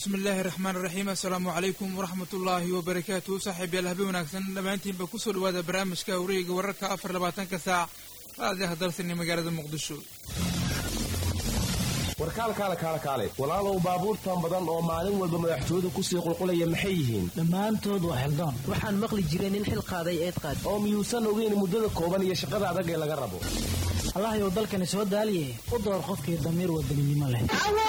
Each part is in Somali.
bismi illaahi raxmaan iraxiim assalaamu calaykum waraxmat ullaahi wabarakaatu saaxiib yaal habe wanaagsan dhammaantiinba kusoo dhawaada barnaamijka wareega wararka afar labaatanka saac raadiyaha dalsani magaalada muqdisho warkaalkaale kaale kaale walaalow baabuurtan badan oo maalin walba madaxtooyadu kusii qulqulaya maxay yihiin dhammaantood waa xildaan waxaan maqli jiray nin xil qaaday eed qaad oo miyuusan ogeyn muddada kooban iyo shaqada adag ee laga rabo allahayow dalkani soo daaliye u door qofkii damiir wadaninimo leh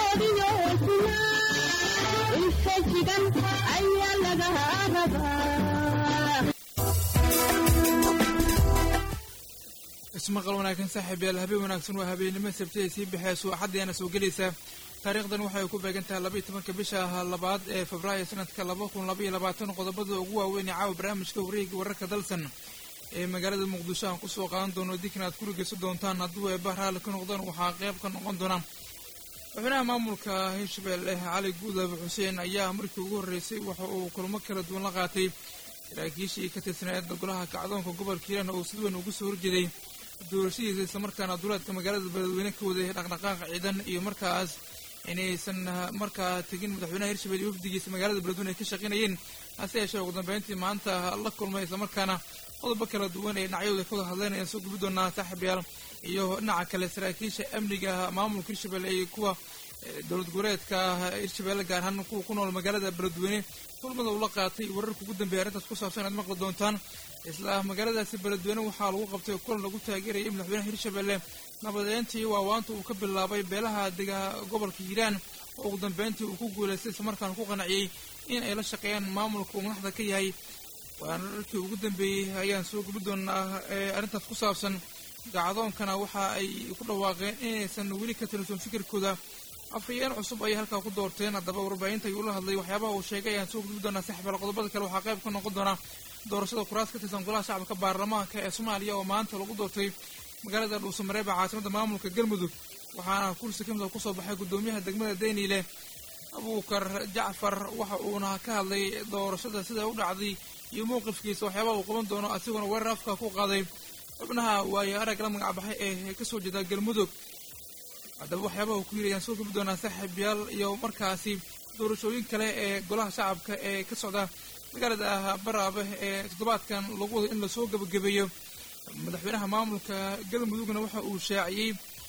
ismaqal wanaagsan saaxiib yaal habeen wanaagsan waa habeenimo sabtida sii baxeyso axaddeena soo gelaysa taariikhdan waxay ku beegan tahay labaiyo tobanka bisha labaad ee febraayo sanadka laba kun labaiyo labaatan qodobada ugu waaweyn ee caawa barnaamijka wareega wararka dalsan ee magaalada muqdisho aan kusoo qaadan doono dikna aad ku dhegeysan doontaan hadduu eeba raalli ka noqdaan waxaa qayb ka noqon doona madaxweynaha maamulka hirshabelle cali guudab xuseen ayaa markii ugu horreysay waxa uu kulamo kala duwan la qaatay saraakiishii ka tirsaneed golaha kacdoonka gobolka hiiraan oo si weyn ugu soo horjeeday doorashadiisa islamarkaana duleedka magaalada beledweyne ka waday dhaqdhaqaaqa ciidan iyo markaas inaysan markaa tegin madaxweynaha hirshabelle iyo wafdigiisa magaalada beledweyne ay ka shaqaynayeen hase yeeshee ugu dambeyntii maanta la kulmay islamarkaana qodobo kala duwan ee dhinacyadooda ka wada hadleen ayaan soo gubi doonaa saaxiibyaal iyo dhinaca kale saraakiisha amniga maamulka hirshabelle iyo kuwa dowlad goboleedka hirshabelle gaar ahaan kuwa ku nool magaalada beledweyne kulmada ula qaatay wararka ugu dambeeya arrintaas ku saabsan aad maqli doontaan isla magaaladaasi beledweyne waxaa lagu qabtay kulan lagu taageerayay madaxweynaha hirshabelle nabadeyntii waawaanta uu ka bilaabay beelaha dega gobolka hiiraan oo ugu dambeyntii uu ku guulaystay islamarkaana ku qanaciyey in ay la shaqeeyaan maamulka uu madaxda ka yahay wararkii ugu dambeeyey ayaan soo gubi doonaa ee arrintaas ku saabsan gacdoonkana waxa ay ku dhawaaqeen inaysan weli ka talisoon fikirkooda afhayeen cusub ayay halkaa ku doorteen haddaba warbaahinta ayuu la hadlay waxyaabaha uu sheegay ayaan soo gudbi doonaa saxbal qodobada kale waxaa qayb ka noqon doona doorashada kuraas ka tirsan golaha shacabka baarlamaanka ee soomaaliya oo maanta lagu doortay magaalada dhuusamareeb ee caasimada maamulka galmudug waxaana kursi ka mid a kusoo baxay guddoomiyaha degmada dayniile abuukar jacfar waxa uuna ka hadlay doorashada sida u dhacday iyo mowqifkiisa waxyaabaha uu qaban doono asiguna weerar afka ku qaaday xubnaha waayo arag la magacbaxay ee kasoo jeeda galmudug haddaba waxyaabaha uu ku yiri ayaan soo gubi doonaa saaxiibyaal iyo markaasi doorashooyin kale ee golaha shacabka ee ka socda magaalada baraabe ee toddobaadkan lagu wado in lasoo gebagabeeyo madaxweynaha maamulka galmudugna waxa uu shaaciyey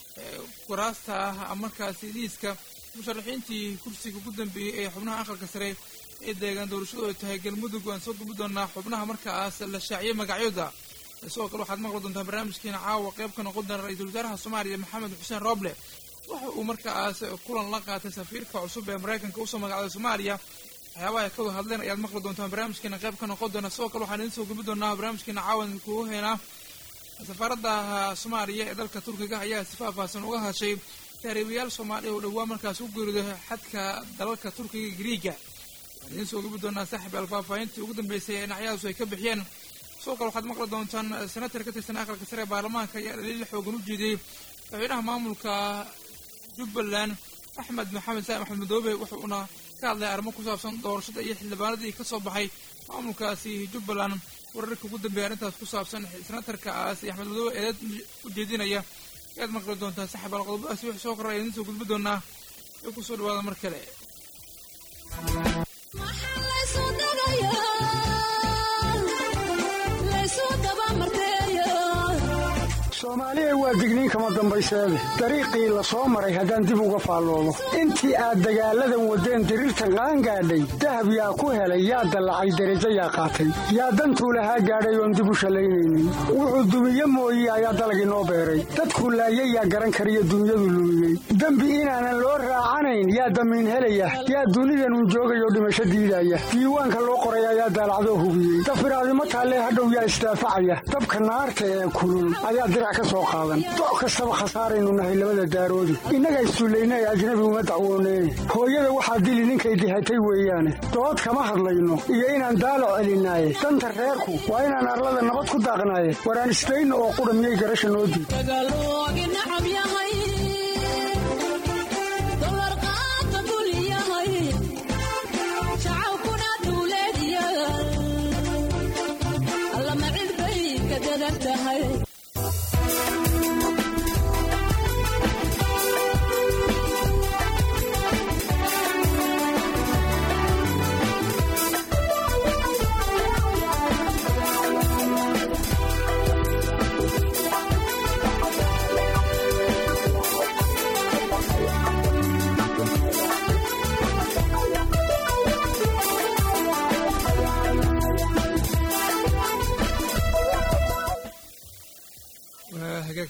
kuraasta markaasi liiska musharaxiintii kursiga ugu dambeeyey ee xubnaha aqalka sare ee deegaan doorashadu ay tahay galmudug waan soo gubi doonaa xubnaha markaas la shaaciyey magacyooda sidoo kale waxaad maqli doontaa barnaamijkeena caawa qayb ka noqon doona ra-iisul wasaaraha soomaaliya maxamed xuseen rooble waxa uu markaas kulan la qaatay safiirka cusub ee maraykanka usoo magacday soomaaliya waxyaabaha ay ka wada hadleen ayaad maqli doontaan barnaamijkeena qayb ka noqon doona sidoo kale waxaan idin soo gubi doonaa barnaamijkeena caawan kugu heynaa safaaradda soomaaliya ee dalka turkiga ayaa si faahfaahsan uga hadashay taariibayaal soomaaliya oo dhowaa markaas u geeriday xadka dalalka turkiga griiga waxaan idiin soo gubi doonaa saaxib al faahfaahintii ugu dambeysay ee dhinacyadaas ay ka bixiyeen sidoo kale waxaad maqli doontaan senatar ka tirsan aqalka sare ee baarlamaanka ayaa dhaliil xoogan u jeediyey madaxweynaha maamulka jubbaland axmed maxamed saa'im axmed madoobe wuxuuna ka hadlay arrimo ku saabsan doorashada iyo xildhibaanadii ka soo baxay maamulkaasi jubbaland wararka ugu dambeeya arrintaas ku saabsan senatarkaas iyo axmed madoobe eedeed u jeedinaya ayaad maqli doontaan saxibal qodobadaasi wix soo korra ayaan idiin soo gudbi doonaa ee kusoo dhawaada mar kale soomaaliya waa digniin kama dambayseede dariiqii la soo maray haddaan dib uga faalloobo intii aad dagaalladan waddeen diriirtan qaangaadhay dahab yaa ku helay yaa dallacay derajo yaa qaatay yaa dantuu lahaa gaadhay oon dib u shallaynaynin wuxuu dumiye mooye ayaa dalagii noo beeray dadku laayay yaa garan kariyo dunyadu lumiyey dembi inaanan loo raacanayn yaa damiin helaya yaa dunidanun joogayoo dhimasho diidaya diiwaanka loo qoray ayaa daalacdoo hubiyey dafiraadimo taallee hadhow yaa isdaafacaya dabka naarta ee kulul ayaa dirac ka soo qaadan doc kastaba khasaaraynu nahay labada daaroodi innaga issullayna ee ajnabi uma dacwooneen hooyada waxaa dili ninkay dihatay weeyaane dood kama hadlayno iyo inaan daalac celinaaye danta reerku waa inaan arlada nabad ku daaqnaaye waraan isdayno oo qudha miyay garasha noo diid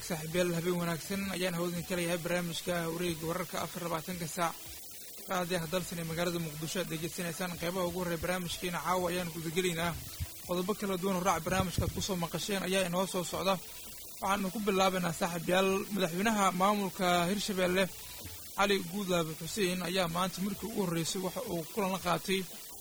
saaxiibyaal habeen wanaagsan ayaan hawdin kalayahay barnaamijka wareega wararka afar labaatanka saac raadiyaha dalsan ee magaalada muqdisho aad degeysanaysaan qeybaha ugu horreya barnaamijkiina caawa ayaan gudagelaynaa qodobo kala duwan oo raac barnaamijkaad kusoo maqasheen ayaa inoo soo socda waxaanu ku bilaabaynaa saaxiibyaal madaxweynaha maamulka hirshabeelle cali guudlaabe xuseen ayaa maanta markii ugu horreysay waxa uu kulan la qaatay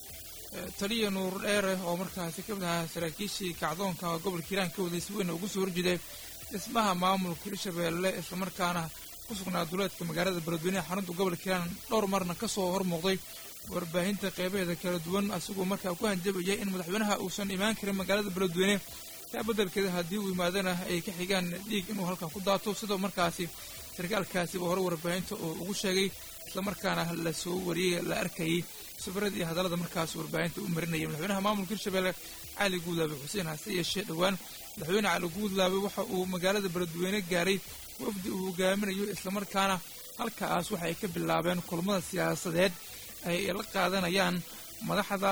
taliya nuur dheere oo markaasi ka mid ahaa saraakiishii kacdoonka gobolka hiiraan ka waday si weyn ugu soo horjeeday dhismaha maamulka hirshabeelle islamarkaana ku sugnaa duleedka magaalada beledweyneha xarunta gobolka hiiraan dhowr marna ka soo hormuuqday warbaahinta qeybaheeda kala duwan asigoo markaa ku hanjabayay in madaxweynaha uusan imaan karin magaalada beledweyne taa beddelkeeda haddii uu yimaadana ay ka xigaan dhiig inuu halkan ku daato sidoo markaasi sarkaalkaasiba hore warbaahinta oo ugu sheegay islamarkaana la soo wariyey la arkayay safarada iyo hadallada markaas warbaahinta u marinaya madaxweynaha maamulka hirshabeelle cali guudlaabe xuseen hase yeeshee dhowaan madaxweyne cali guudlaabe waxa uu magaalada beledweyne gaaray wafdi uu hogaaminayo islamarkaana halkaas waxay ka bilaabeen kulmada siyaasadeed ay la qaadanayaan madaxda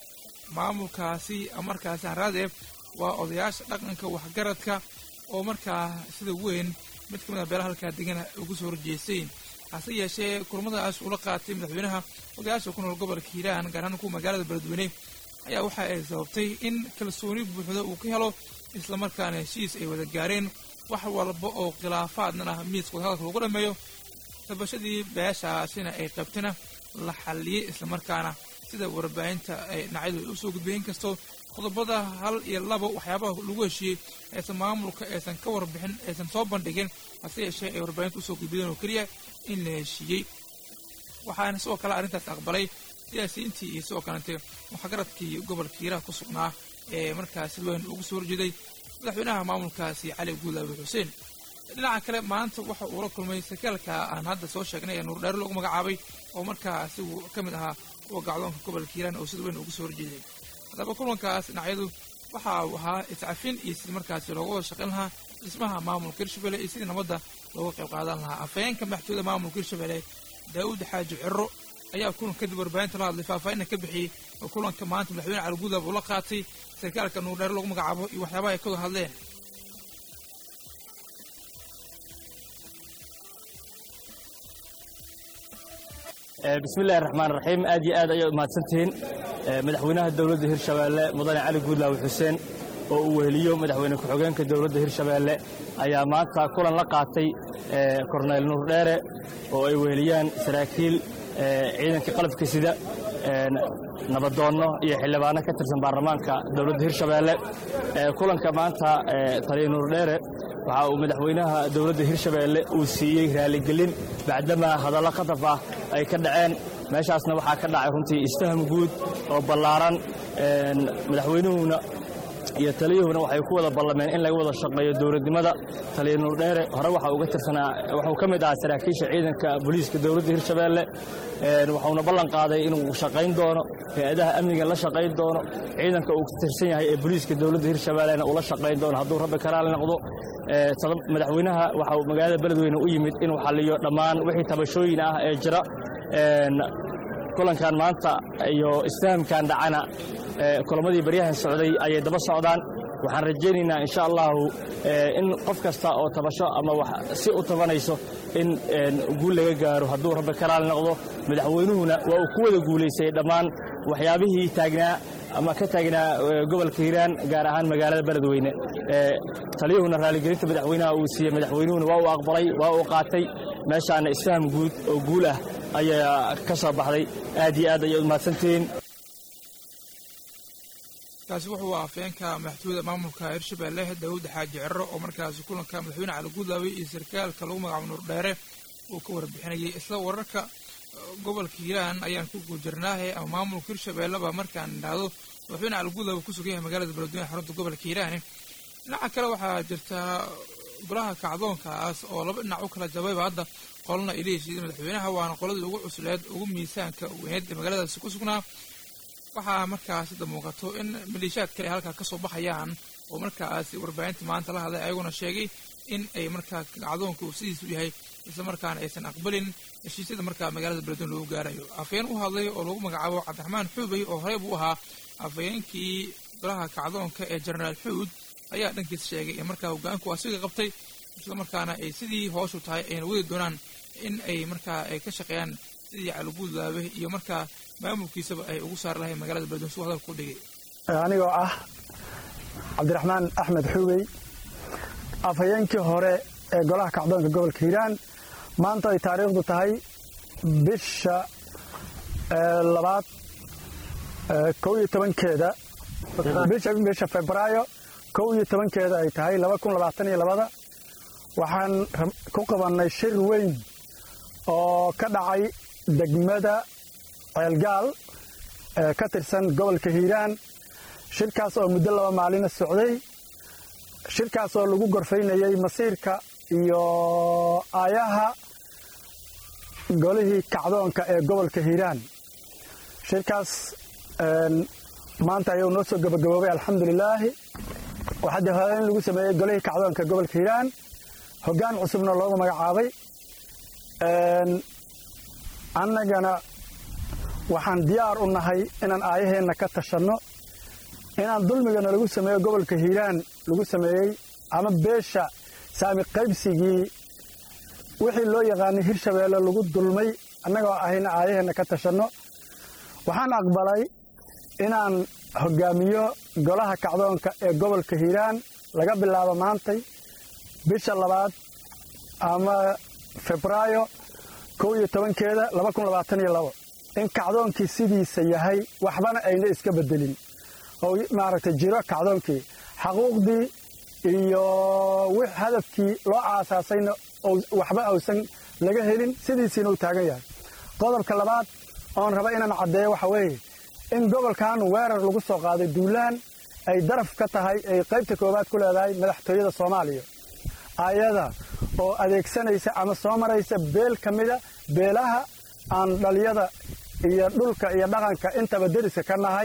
maamulkaasi markaasi haraadee waa odayaasha dhaqanka waxgaradka oo markaa sida weyn mid ka mid a beelaha halkaa degana ugu soo horjeestay hase yeeshee kulmadaas ula qaatay madaxweynaha odayaasha ku nool gobolka hiiraan gaar ahaan kuwa magaalada beledweyne ayaa waxa ay sababtay in kalsooni buuxda uu ka helo islamarkaana heshiis ay wada gaareen wax walba oo khilaafaadnan ah miiska wadahadalka lagu dhameeyo tabashadii beeshaasina ay qabtana la xalliyey islamarkaana sida warbaahinta ay dhinacyadu u soo gudbay inkastoo qodobada hal iyo laba waxyaabaha lagu heshiiyey aysan maamulka aysan ka warbixin aysan soo bandhigin hase yeeshee ay warbaahinta usoo gudbiyeen oo keliya in la heshiiyey waxaana sidoo kale arrintaas aqbalay siyaasiyiintii iyo sidoo kalente waxgaradkii gobolka hiiraha ku sugnaa ee markaasi weyn ugu soo horjeeday madaxweynaha maamulkaasi cali guudlaabe xuseen dhinaca kale maanta waxa uu la kulmay sarkaalka aan hadda soo sheegnay ee nuurdheere lagu magacaabay oo markaa asigu ka mid ahaa kuwa gacdoonka gobolka hiiraan oo sida weyn ugu soo horjeeday haddaba kulankaas dhinacyadu waxa uu ahaa iscafin iyo sidii markaasi looga wada shaqayn lahaa dhismaha maamulka hirshabelle iyo sidii nabadda looga qayb qaadan lahaa afhayeenka madaxtooyada maamulka hirshabelle daa'uud xaaji ciro ayaa kulan kadib warbaahinta la hadlay faahfaahinna ka bixiyey oo kulanka maanta madaxweyne cali guudlaab uu la qaatay sarkaalka nuurdheere lagu magacaabo iyo waxyaabaha ay ka wada hadleen bismillahi raxmaan raxiim aad iyo aad ayay umahadsantihiin madaxweynaha dowladda hirshabeelle mudane cali guudlaawe xuseen oo uu weheliyo madaxweyne ku-xigeenka dowladda hirshabeelle ayaa maanta kulan la qaatay korneyl nuur dheere oo ay weheliyaan saraakiil ciidanka qalabka sida nabadoonno iyo xildhibaano ka tirsan baarlamaanka dowladda hirshabeelle kulanka maanta taliya nuur dheere waxa uu madaxweynaha dowladda hirshabeelle uu siiyey raaligelin bacdamaa hadallo khataf ah ay ka dhaceen meeshaasna waxaa ka dhacay runtii istaham guud oo ballaaran madaxweynuhuna iyo taliyuhuna waxay ku wada ballameen in laga wada shaqeeyo dowladnimada taliya nuurdheere hore waxa uga tirsanaa wuxuu ka mid ahaa saraakiisha ciidanka booliiska dowladda hirshabeelle wuxuuna ballan qaaday inuu shaqayn doono hay-adaha amniga la shaqayn doono ciidanka uu ka tirsan yahay ee booliiska dowladda hirshabeellena uu la shaqayn doono hadduu rabbi karaali noqdo madaxweynaha waxa uu magaalada beledweyne u yimid inuu xalliyo dhammaan wixii tabashooyin ah ee jira kulankan maanta iyo istahamkan dhacana kulamadii baryahan socday ayay daba socdaan waxaan rajaynaynaa insha allahu in qof kasta oo tabasho ama wax si u tabanayso in guul laga gaaro hadduu rabbi karaali noqdo madaxweynuhuna waa uu ku wada guulaystay dhammaan waxyaabihii taagnaa ama ka taagnaa gobolka hiiraan gaar ahaan magaalada beledweyne taliyuhuna raaligelinta madaxweynaha uu siiyey madaxweynuhuna waa uu aqbalay waa uu qaatay meeshaana isfaham guud oo guul ah ayaa ka soo baxday aad iyo aad ayay umahadsantihiin kaasi wuxuu afhayeenka madaxtooyada maamulka hirshabeelle daawud xaaji ciro oo markaasi kulanka madaxweyne cali guudlaabe iyo sarkaalka lagu magacaabo nuur dheere uu ka warbixinayay isla wararka gobolka hiiraan ayaan ku guujirnaahe ama maamulka hirshabeelleba markaan idhaahdo madaxweyne cali guudlaabe ku sugan yahay magaalada beledweyne xarunta gobolka hiiraani dhinaca kale waxaa jirta golaha kacdoonkaas oo laba dhinac u kala jabayba hadda qolna ay leeshiideen madaxweynaha waana qoladii ugu cusleed ugu miisaanka weyneed ee magaaladaasi ku sugnaa waxaa markaas hadda muuqato in maleeshiyaad kale ay halkaa ka soo baxayaan oo markaas warbaahinta maanta la hadlay ayaguna sheegay in ay markaa kacdoonka uu sidiisu yahay isla markaana aysan aqbalin heshiisyada markaa magaalada beledweyne lagu gaarayo afhayeen u hadlay oo lagu magacaabo cabdiraxmaan xuubey oo horey buu ahaa afhayeenkii golaha kacdoonka ee jenaraal xuud ayaa dhankiis sheegay in markaa hogaanku asiga qabtay islamarkaana ay sidii hooshu tahay ayna wadi doonaan in ay markaa ay ka shaqeeyaan sidii caliguudlaabe iyo markaa maamulkiisaba ay ugu saari lahayn magaalada beledweyne suu hadalka u dhigay anigoo ah cabdiraxmaan axmed xubey afhayeenkii hore ee golaha kacdoonka gobolka hiiraan maanta ay taariikhdu tahay bisha labaad kow iyo tobankeeda bisha febraayo kow iyo tobankeeda ay tahay laba kun labaatan iyo labada waxaan ku qabannay shir weyn oo ka dhacay degmada ceelgaal ee ka tirsan gobolka hiiraan shirkaas oo muddo laba maalina socday shirkaas oo lagu gorfaynayey masiirka iyo aayaha golihii kacdoonka ee gobolka hiiraan shirkaas maanta ayuu noo soo gabagaboobay alxamdulilaahi waxaa dee hore in lagu sameeyey golihii kacdoonka gobolka hiiraan hoggaan cusubna loogu magacaabay annagana waxaan diyaar u nahay inaan aayaheenna ka tashanno inaan dulmigana lagu sameeyo gobolka hiiraan lagu sameeyey ama beesha saami qaybsigii wixii loo yaqaanay hirshabeelle lagu dulmay annagoo ahayna aayaheenna ka tashanno waxaan aqbalay inaan hoggaamiyo golaha kacdoonka ee gobolka hiiraan laga bilaabo maantay bisha labaad ama febraayo kow iyo tobankeeda laba kun labaatan iyo labo in kacdoonkii sidiisa yahay waxbana ayna iska beddelin oo maaragtay jiro kacdoonkii xaquuqdii iyo hadafkii loo aasaasayna waxba ausan laga helin sidiisiina uu taagan yahay qodobka labaad oon raba inaan caddeeyo waxa weeye in gobolkan weerar lagu soo qaaday duulaan ay daraf ka tahay ay qaybta koowaad ku leedahay madaxtooyada soomaaliya ayada oo adeegsanaysa ama soo maraysa beel ka mida beelaha aan dhaliyada iyo dhulka iyo dhaqanka intaba deriska ka nahay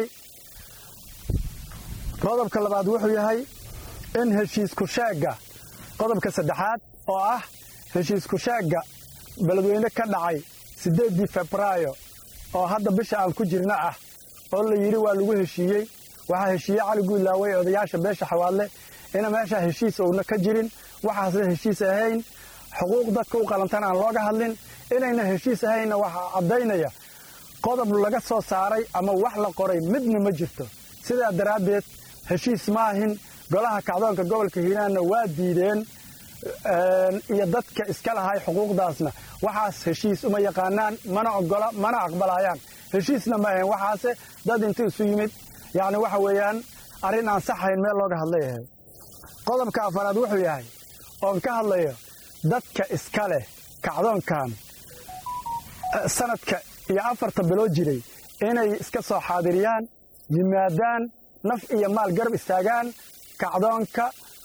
qodobka labaad wuxuu yahay in heshiisku sheegga qodobka saddexaad oo ah heshiisku sheegga beledweyne ka dhacay siddeeddii febraayo oo hadda bisha aan ku jirna ah oo la yidhi waa lagu heshiiyey waxaa heshiiye cali guudlaawey odayaasha beesha xawaadle ina meeshaa heshiis uuna ka jirin waxaasna heshiis ahayn xuquuq dadka u qalantana aan looga hadlin inayna heshiis ahaynna waxaa caddaynaya qodob laga soo saaray ama wax la qoray midna ma jirto sidaa daraaddeed heshiis maahin golaha kacdoonka gobolka hiiraanna waa diideen iyo dadka iska lahay xuquuqdaasna waxaas heshiis uma yaqaanaan mana ogola mana aqbalayaan heshiisna ma ahayn waxaase dad inta isu yimid yacni waxa weeyaan arrin aan saxayn meel looga hadlay ahay qodobka afaraad wuxuu yahay oon ka hadlayo dadka iska leh kacdoonkan sanadka iyo afarta biloo jiray inay iska soo xaadiriyaan yimaadaan naf iyo maal garab istaagaan kacdoonka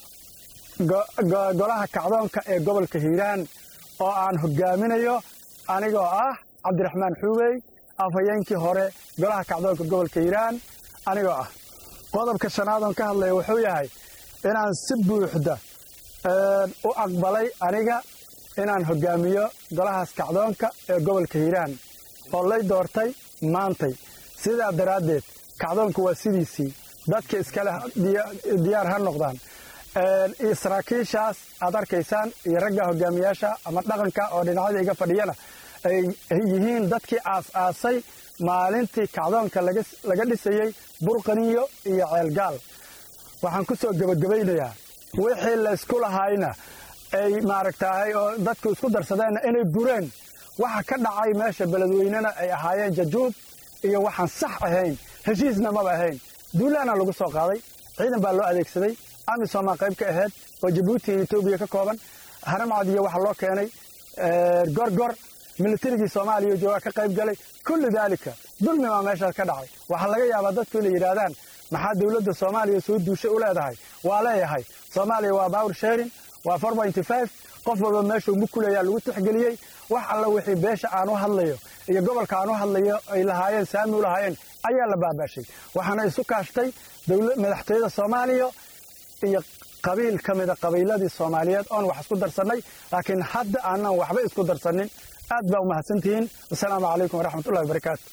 golaha kacdoonka ee gobolka hiiraan oo aan hogaaminayo anigoo ah cabdiraxmaan xuubey afhayeenkii hore golaha kacdoonka gobolka hiiraan anigoo ah qodobka shanaad oon ka hadlaya wuxuu yahay inaan si buuxda u aqbalay aniga inaan hoggaamiyo golahaas kacdoonka ee gobolka hiiraan oo lay doortay maantay sidaa daraaddeed kacdoonku waa sidiisii dadka iskaleh diyaar ha noqdaan saraakiishaas aad arkaysaan iyo ragga hogaamiyaasha ama dhaqanka oo dhinacyada iga fadhiyana ay yihiin dadkii aas-aasay maalintii kacdoonka laga dhisayey burqaniyo iyo ceelgaal waxaan ku soo gebagabaynayaa wixii laysku lahayna ay maaragtaahay oo dadku isku darsadeenna inay bureen waxa ka dhacay meesha beledweynena ay ahaayeen jajuub iyo waxaan sax ahayn heshiisna maba ahayn duulaana lagu soo qaaday ciidan baa loo adeegsaday amisomaa qayb ka ahayd oo jabuuti iyo etoobiya ka kooban haramcad iyo waxa loo keenay gorgor militarigii soomaaliya joogaa ka qayb galay kullu daalika dulmi baa meeshaas ka dhacay waxaa laga yaabaa dadku inay yidhaahdaan maxaa dowladda soomaaliya soo duushay u leedahay waa leeyahay soomaaliya waa bawr sharing waa qof walba meeshuu mukuleyaa lagu tixgeliyey wax alla wixii beesha aan u hadlayo iyo gobolka aan u hadlayo ay lahaayeen saami u lahaayeen ayaa la baabaashay waxaana isu kaashtay madaxtooyada soomaaliya iyo qabiil ka mida qabiiladii soomaaliyeed oon wax isku darsannay laakiin hadda aanan waxba isku darsannin aad baa u mahadsantihiin wasalaamu calaykum waraxmatullahi wabarakaatu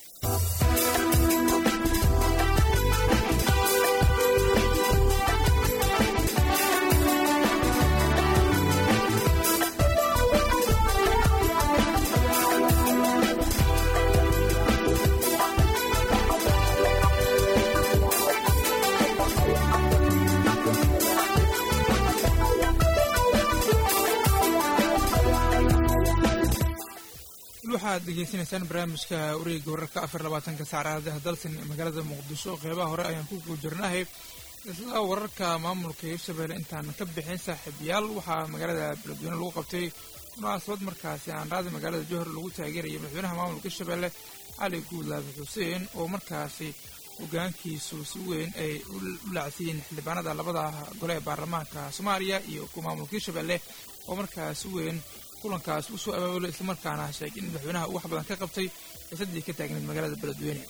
waxaad degeysanaysaan barnaamijka wareega wararka afar labaatanka saacadaha dalsan ee magaalada muqdisho qeybaha hore ayaan ku guujirnahay isla wararka maamulka hirshabelle intaan ka bixin saaxiibayaal waxaa magaalada beledweyne lagu qabtay munaasabad markaasi aan raadi magaalada johor lagu taageeraya madaxweynaha maamulka hirshabelle cali guudlaabi xuseen oo markaasi hogaankiisu si weyn ay u laacsiiyeen xildhibaanada labada gole ee baarlamaanka soomaaliya iyo kuwa maamulka hirshabelle oo markaas si weyn kulankaas u soo abaabulay islamarkaana sheegay in madaxweynaha uu wax badan ka qabtay xiisadii ka taagneed magaalada beledweyne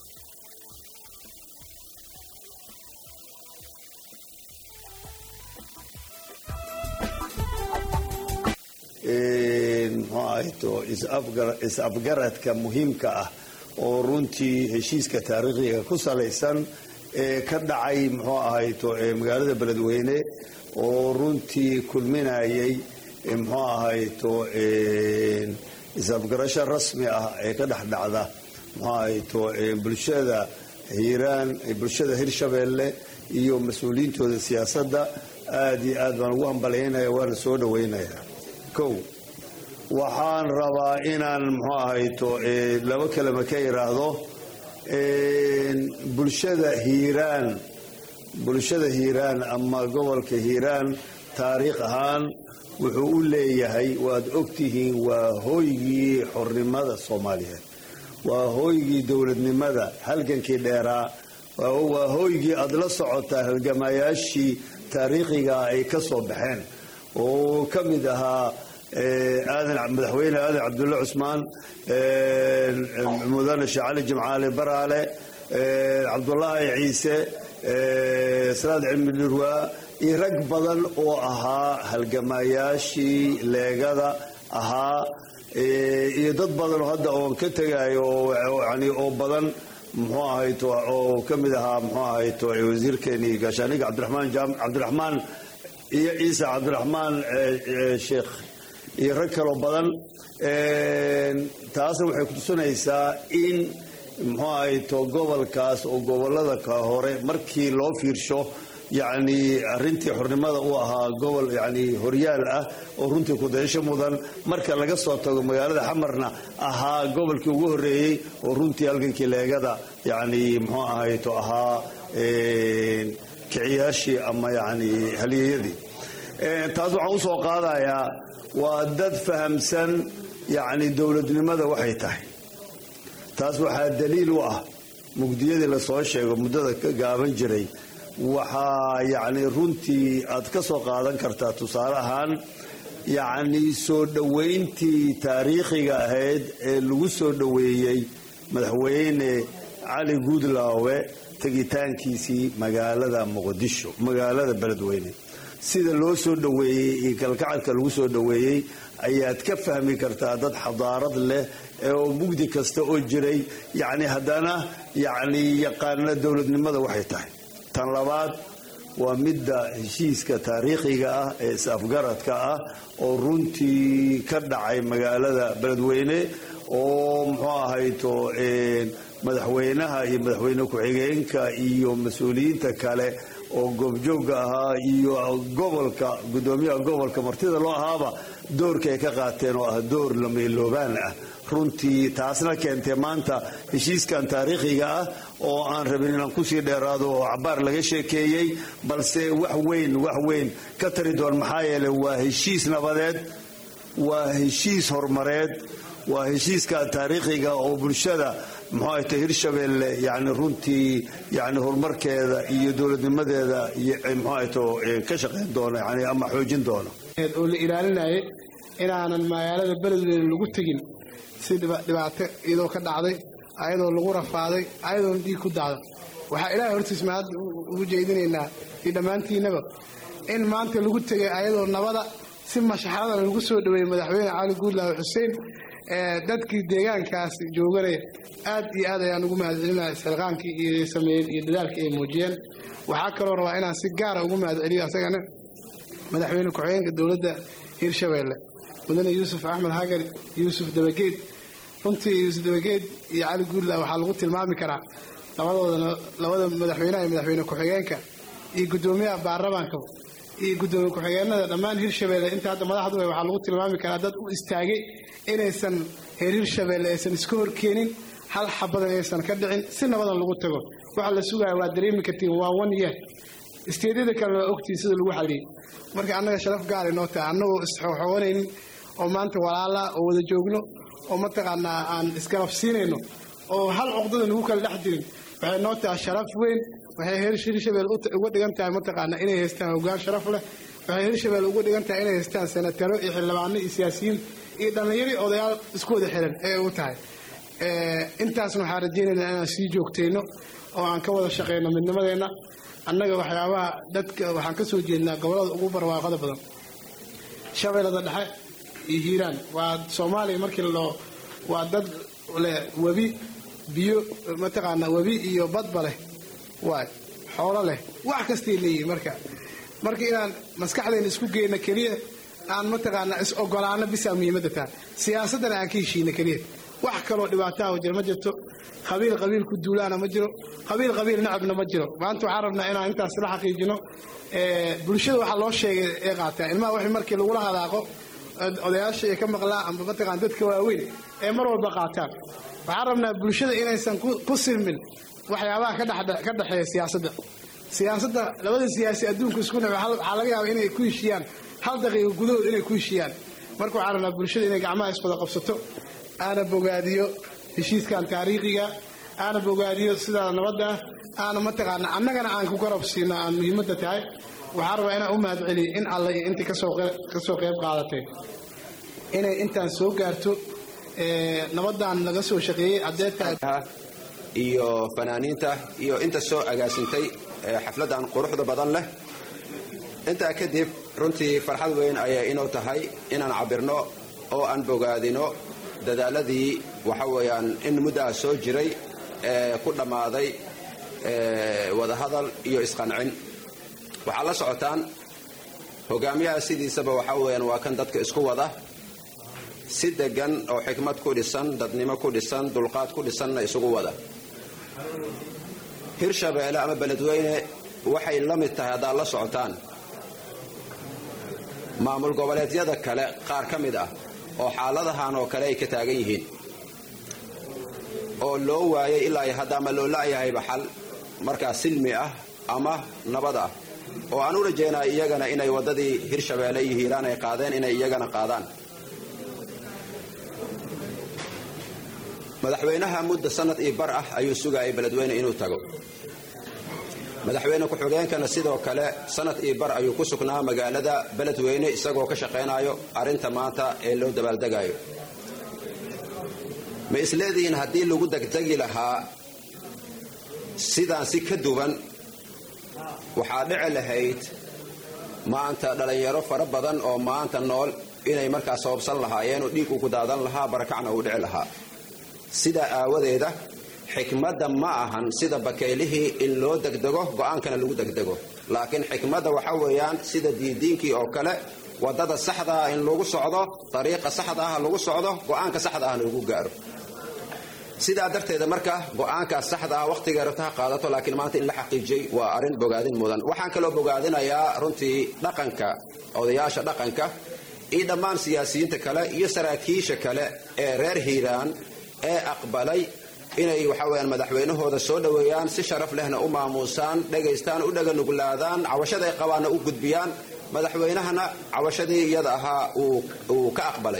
muxuu ahayto is-afgaradka muhiimka ah oo runtii heshiiska taariikhiga ku salaysan ee ka dhacay muxuu ahayto magaalada beledweyne oo runtii kulminayay muxuu ahayto is-afgarasho rasmi ah ee ka dhex dhacda muxuu ahayto bulshada hiiraan bulshada hirshabeelle iyo mas-uuliyiintooda siyaasadda aada iyo aad baan ugu hambalaynaya waana soo dhaweynaya kow waxaan rabaa inaan muxuu ahayto laba kelima ka iraahdo bulshada hiiraan bulshada hiiraan ama gobolka hiiraan taariikh ahaan wuxuu u leeyahay waad ogtihiin waa hooygii xornimada soomaaliyeed waa hooygii dowladnimada halgankii dheeraa waa hooygii aad la socotaa halgamayaashii taariikhiga ay ka soo baxeen oo ka mid ahaa madaxweyne aadan cabdulle cusmaan mudane sheekh cali jimcaale baraale cabdulaahi ciise salaad cilmi dhurwaa iyo rag badan oo ahaa halgamayaashii leegada ahaa iyo dad badan oo hadda oon ka tegayo yani oo badan muxuu ahayto oo ka mid ahaa muxuu ahayto wasiirkeenii gaashaaniga cabdiraxmaan cabdiraxmaan iyo ciise cabdiraxmaan sheekh iyo rag kaloo badan taasna waxay kutusinaysaa in muxuu ahayto gobolkaas oo gobolada ka hore markii loo fiirsho yacni arrintii xornimada u ahaa gobol yani horyaal ah oo runtii kudayasho mudan marka laga soo tago magaalada xamarna ahaa gobolkii ugu horreeyey oo runtii halgankii leegada yani muxuu ahayto ahaa kiciyaashii ama yani halyeeyadii taas waxaan usoo qaadayaa waa dad fahamsan yacni dowladnimada waxay tahay taas waxaa daliil u ah mugdiyadii lasoo sheego muddada ka gaaban jiray waxaa yacni runtii aad ka soo qaadan kartaa tusaale ahaan yacni soo dhoweyntii taariikhiga ahayd ee lagu soo dhoweeyey madaxweyne cali guudlaawe tegitaankiisii magaalada muqdisho magaalada beledweyne sida loo soo dhoweeyey iyo kalgacalka lagu soo dhoweeyey ayaad ka fahmi kartaa dad xadaarad leh oo mugdi kasta oo jiray yacni haddana yacni yaqaana dowladnimada waxay tahay tan labaad waa midda heshiiska taariikhiga ah ee is-afgaradka ah oo runtii ka dhacay magaalada beledweyne oo muxuu ahayto madaxweynaha iyo madaxweyne ku-xigeenka iyo mas-uuliyiinta kale oo goobjoogga ahaa iyo gobolka guddoomiyaha gobolka martida loo ahaaba doorka ay ka qaateen oo ah door lameeloobaan ah runtii taasna keentay maanta heshiiskan taariikhiga ah oo aan rabin inaan kusii dheeraado oo cabaar laga sheekeeyey balse wax weyn wax weyn ka tari doon maxaa yeeley waa heshiis nabadeed waa heshiis horumareed waa heshiiska taariikhiga oo bulshada muxuu ahayta hirshabeelle yani runtii yani horumarkeeda iyo dowladnimadeeda iyo muxuu ahayto ka shaqayn doono yani ama xoojin doono oo la ilaalinayay inaanan magaalada beledweyne lagu tegin si dhibaato iyadoo ka dhacday ayadoo lagu rafaaday ayadoona dhiig ku dacda waxaa ilaahay hortiis mahad ugu jeedinaynaa iyo dhammaantiinaba in maanta lagu tegay ayadoo nabada si mashaxradana lagu soo dhoweeyey madaxweyne cali guudlaawe xuseen dadkii deegaankaas jooganaya aad iyo aad ayaan ugu mahadcelinaya sarqaankii iyo sameeyeen iyo dadaalkii ay muujiyeen waxaa kaloo rabaa inaan si gaara ugu mahadceliyo asagana madaxweyne ku-xigeenka dowladda hirshabeelle mudane yuusuf axmed hagar yuusuf dabageed runtii yuusuf dabageed iyo cali guudlaawe waxaa lagu tilmaami karaa labadoodana labada madaxweynaha iyo madaxweyne ku-xigeenka iyo guddoomiyaha baarlamaanka iyo guddoomiye ku-xigeenada dhammaan hirshabeelle inta hadda madaxdu waxaa lagu tilmaami karaa dad u istaagay inaysan heer hirshabeelle aysan iska horkeenin hal xabadan aysan ka dhicin si nabadan lagu tago waxa la sugaya waa dareemi kartiin waa one year isteedyada kale waa ogtiin sida lagu xaliyey marka annaga sharaf gaara noo tahay annagoo isxoxoonaynin oo maanta walaala oo wada joogno oo mataqaanaa aan isgarab siinayno oo hal cuqdada nagu kala dhex jirin waxay noo tahay sharaf weyn waxay heer hirshabelle uga dhigan tahay mataqaanaa inay haystaan hoggaan sharaf leh waxay hirshabelle uga dhigan tahay inay haystaan senataro iyo xildhibaano iyo siyaasiyiin iyo dhallinyari odayaal isku wada xiran ee u tahay intaasna waxaan rajaynaynaa inaan sii joogtayno oo aan ka wada shaqayno midnimadeenna annaga waxyaabaha dadka waxaan ka soo jeednaa gobollada ugu barwaaqada badan shabeellada dhexe iyo hiiraan waa soomaaliya markii loo waa dad leh webi biyo mataqaanaa webi iyo badba leh waay xoolo leh wax kastay leeyihin marka marka inaan maskaxdayna isku geyno keliya aan mataqaanaa is ogolaano bisaa muhiimadda tahay siyaasaddana aan ka heshiino keliya wax kaloo dhibaataha jira ma jirto qabiil qabiil ku duulaana ma jiro qabiil qabiil nacabna ma jiro maanta waxaan rabnaa inaan intaas la xaqiijino bulshada waxaa loo sheegay ee qaataa ilmaha wixii markii lagula hadaaqo odayaasha ay ka maqlaa amba mataqaan dadka waaweyn ee mar walba qaataan waxaan rabnaa bulshada inaysan ku silmin waxyaabaha ka dhexeeya siyaasadda siyaasadda labada siyaasi adduunka isku nac waxaa laga yaaba inay ku heshiiyaan hal daqiiqa gudahood inay ku heshiiyaan marka waxaan rabnaa bulshada inay gacmaha iswada qabsato aana bogaadiyo heshiiskan taariikhiga aana bogaadiyo sidaa nabadda aana mataqaana annagana aan ku garab siino aan muhiimadda tahay waxaan rabaa inaan u mahad celiyo in alle iyo intii kasoo qayb qaadatay inay intaan soo gaarto nabaddan laga soo shaqeeyey adeerta iyo fanaaniinta iyo inta soo agaasintay xafladdan quruxda badan leh intaa kadib runtii farxad weyn ayay inuu tahay inaan cabirno oo aan bogaadino dadaaladii waxa weeyaan in muddaa soo jiray ee ku dhammaaday wadahadal iyo isqancin waxaad la socotaan hogaamiyaha sidiisaba waxa weeyaan waa kan dadka isku wada si degan oo xikmad ku dhisan dadnimo ku dhisan dulqaad ku dhisanna isugu wada hirshabeelle ama beledweyne waxay la mid tahay haddaad la socotaan maamul goboleedyada kale qaar ka mid ah oo xaaladahan oo kale ay ka taagan yihiin oo loo waayay ilaa iyo hadda ama loo la'yahayba xal markaa silmi ah ama nabad ah oo aan u rajaynaa iyagana inay waddadii hirshabeelle iyo hiiraan ay qaadeen inay iyagana qaadaan madaxweynaha mudda sanad iyo bar ah ayuu sugayay beledweyne inuu tago madaxweyne ku-xigeenkana sidoo kale sanad iyo bar ayuu ku sugnaa magaalada beledweyne isagoo ka shaqaynayo arrinta maanta ee loo dabaaldegayo ma isleedihiin haddii lagu degdegi lahaa sidaan si ka duwan waxaa dhici lahayd maanta dhallinyaro fara badan oo maanta nool inay markaa sababsan lahaayeen oo dhiig ugu daadan lahaa barakacna uu dhici lahaa sidaa aawadeeda xikmadda ma ahan sida bakeylihii in loo degdego go'aankana lagu degdego laakiin xikmadda waxa weeyaan sida diidiinkii oo kale waddada saxda ah in lagu socdo dariiqa saxda ah lagu socdo go'aanka saxda ahna lagu gaaro sidaa darteeda marka go'aankaas saxda ah wakhtiga rabta ha qaadato laakiin maanta in la xaqiijiyey waa arrin bogaadin mudan waxaan kaloo bogaadinayaa runtii dhaqanka odayaasha dhaqanka iyo dhammaan siyaasiyiinta kale iyo saraakiisha kale ee reer hiiraan ee aqbalay inay waxa weyaan madaxweynahooda soo dhoweeyaan si sharaf lehna u maamuusaan dhegaystaan u dhaganuglaadaan cawashaday qabaanna u gudbiyaan madaxweynahana cawashadii iyada ahaa uu ka aqbalay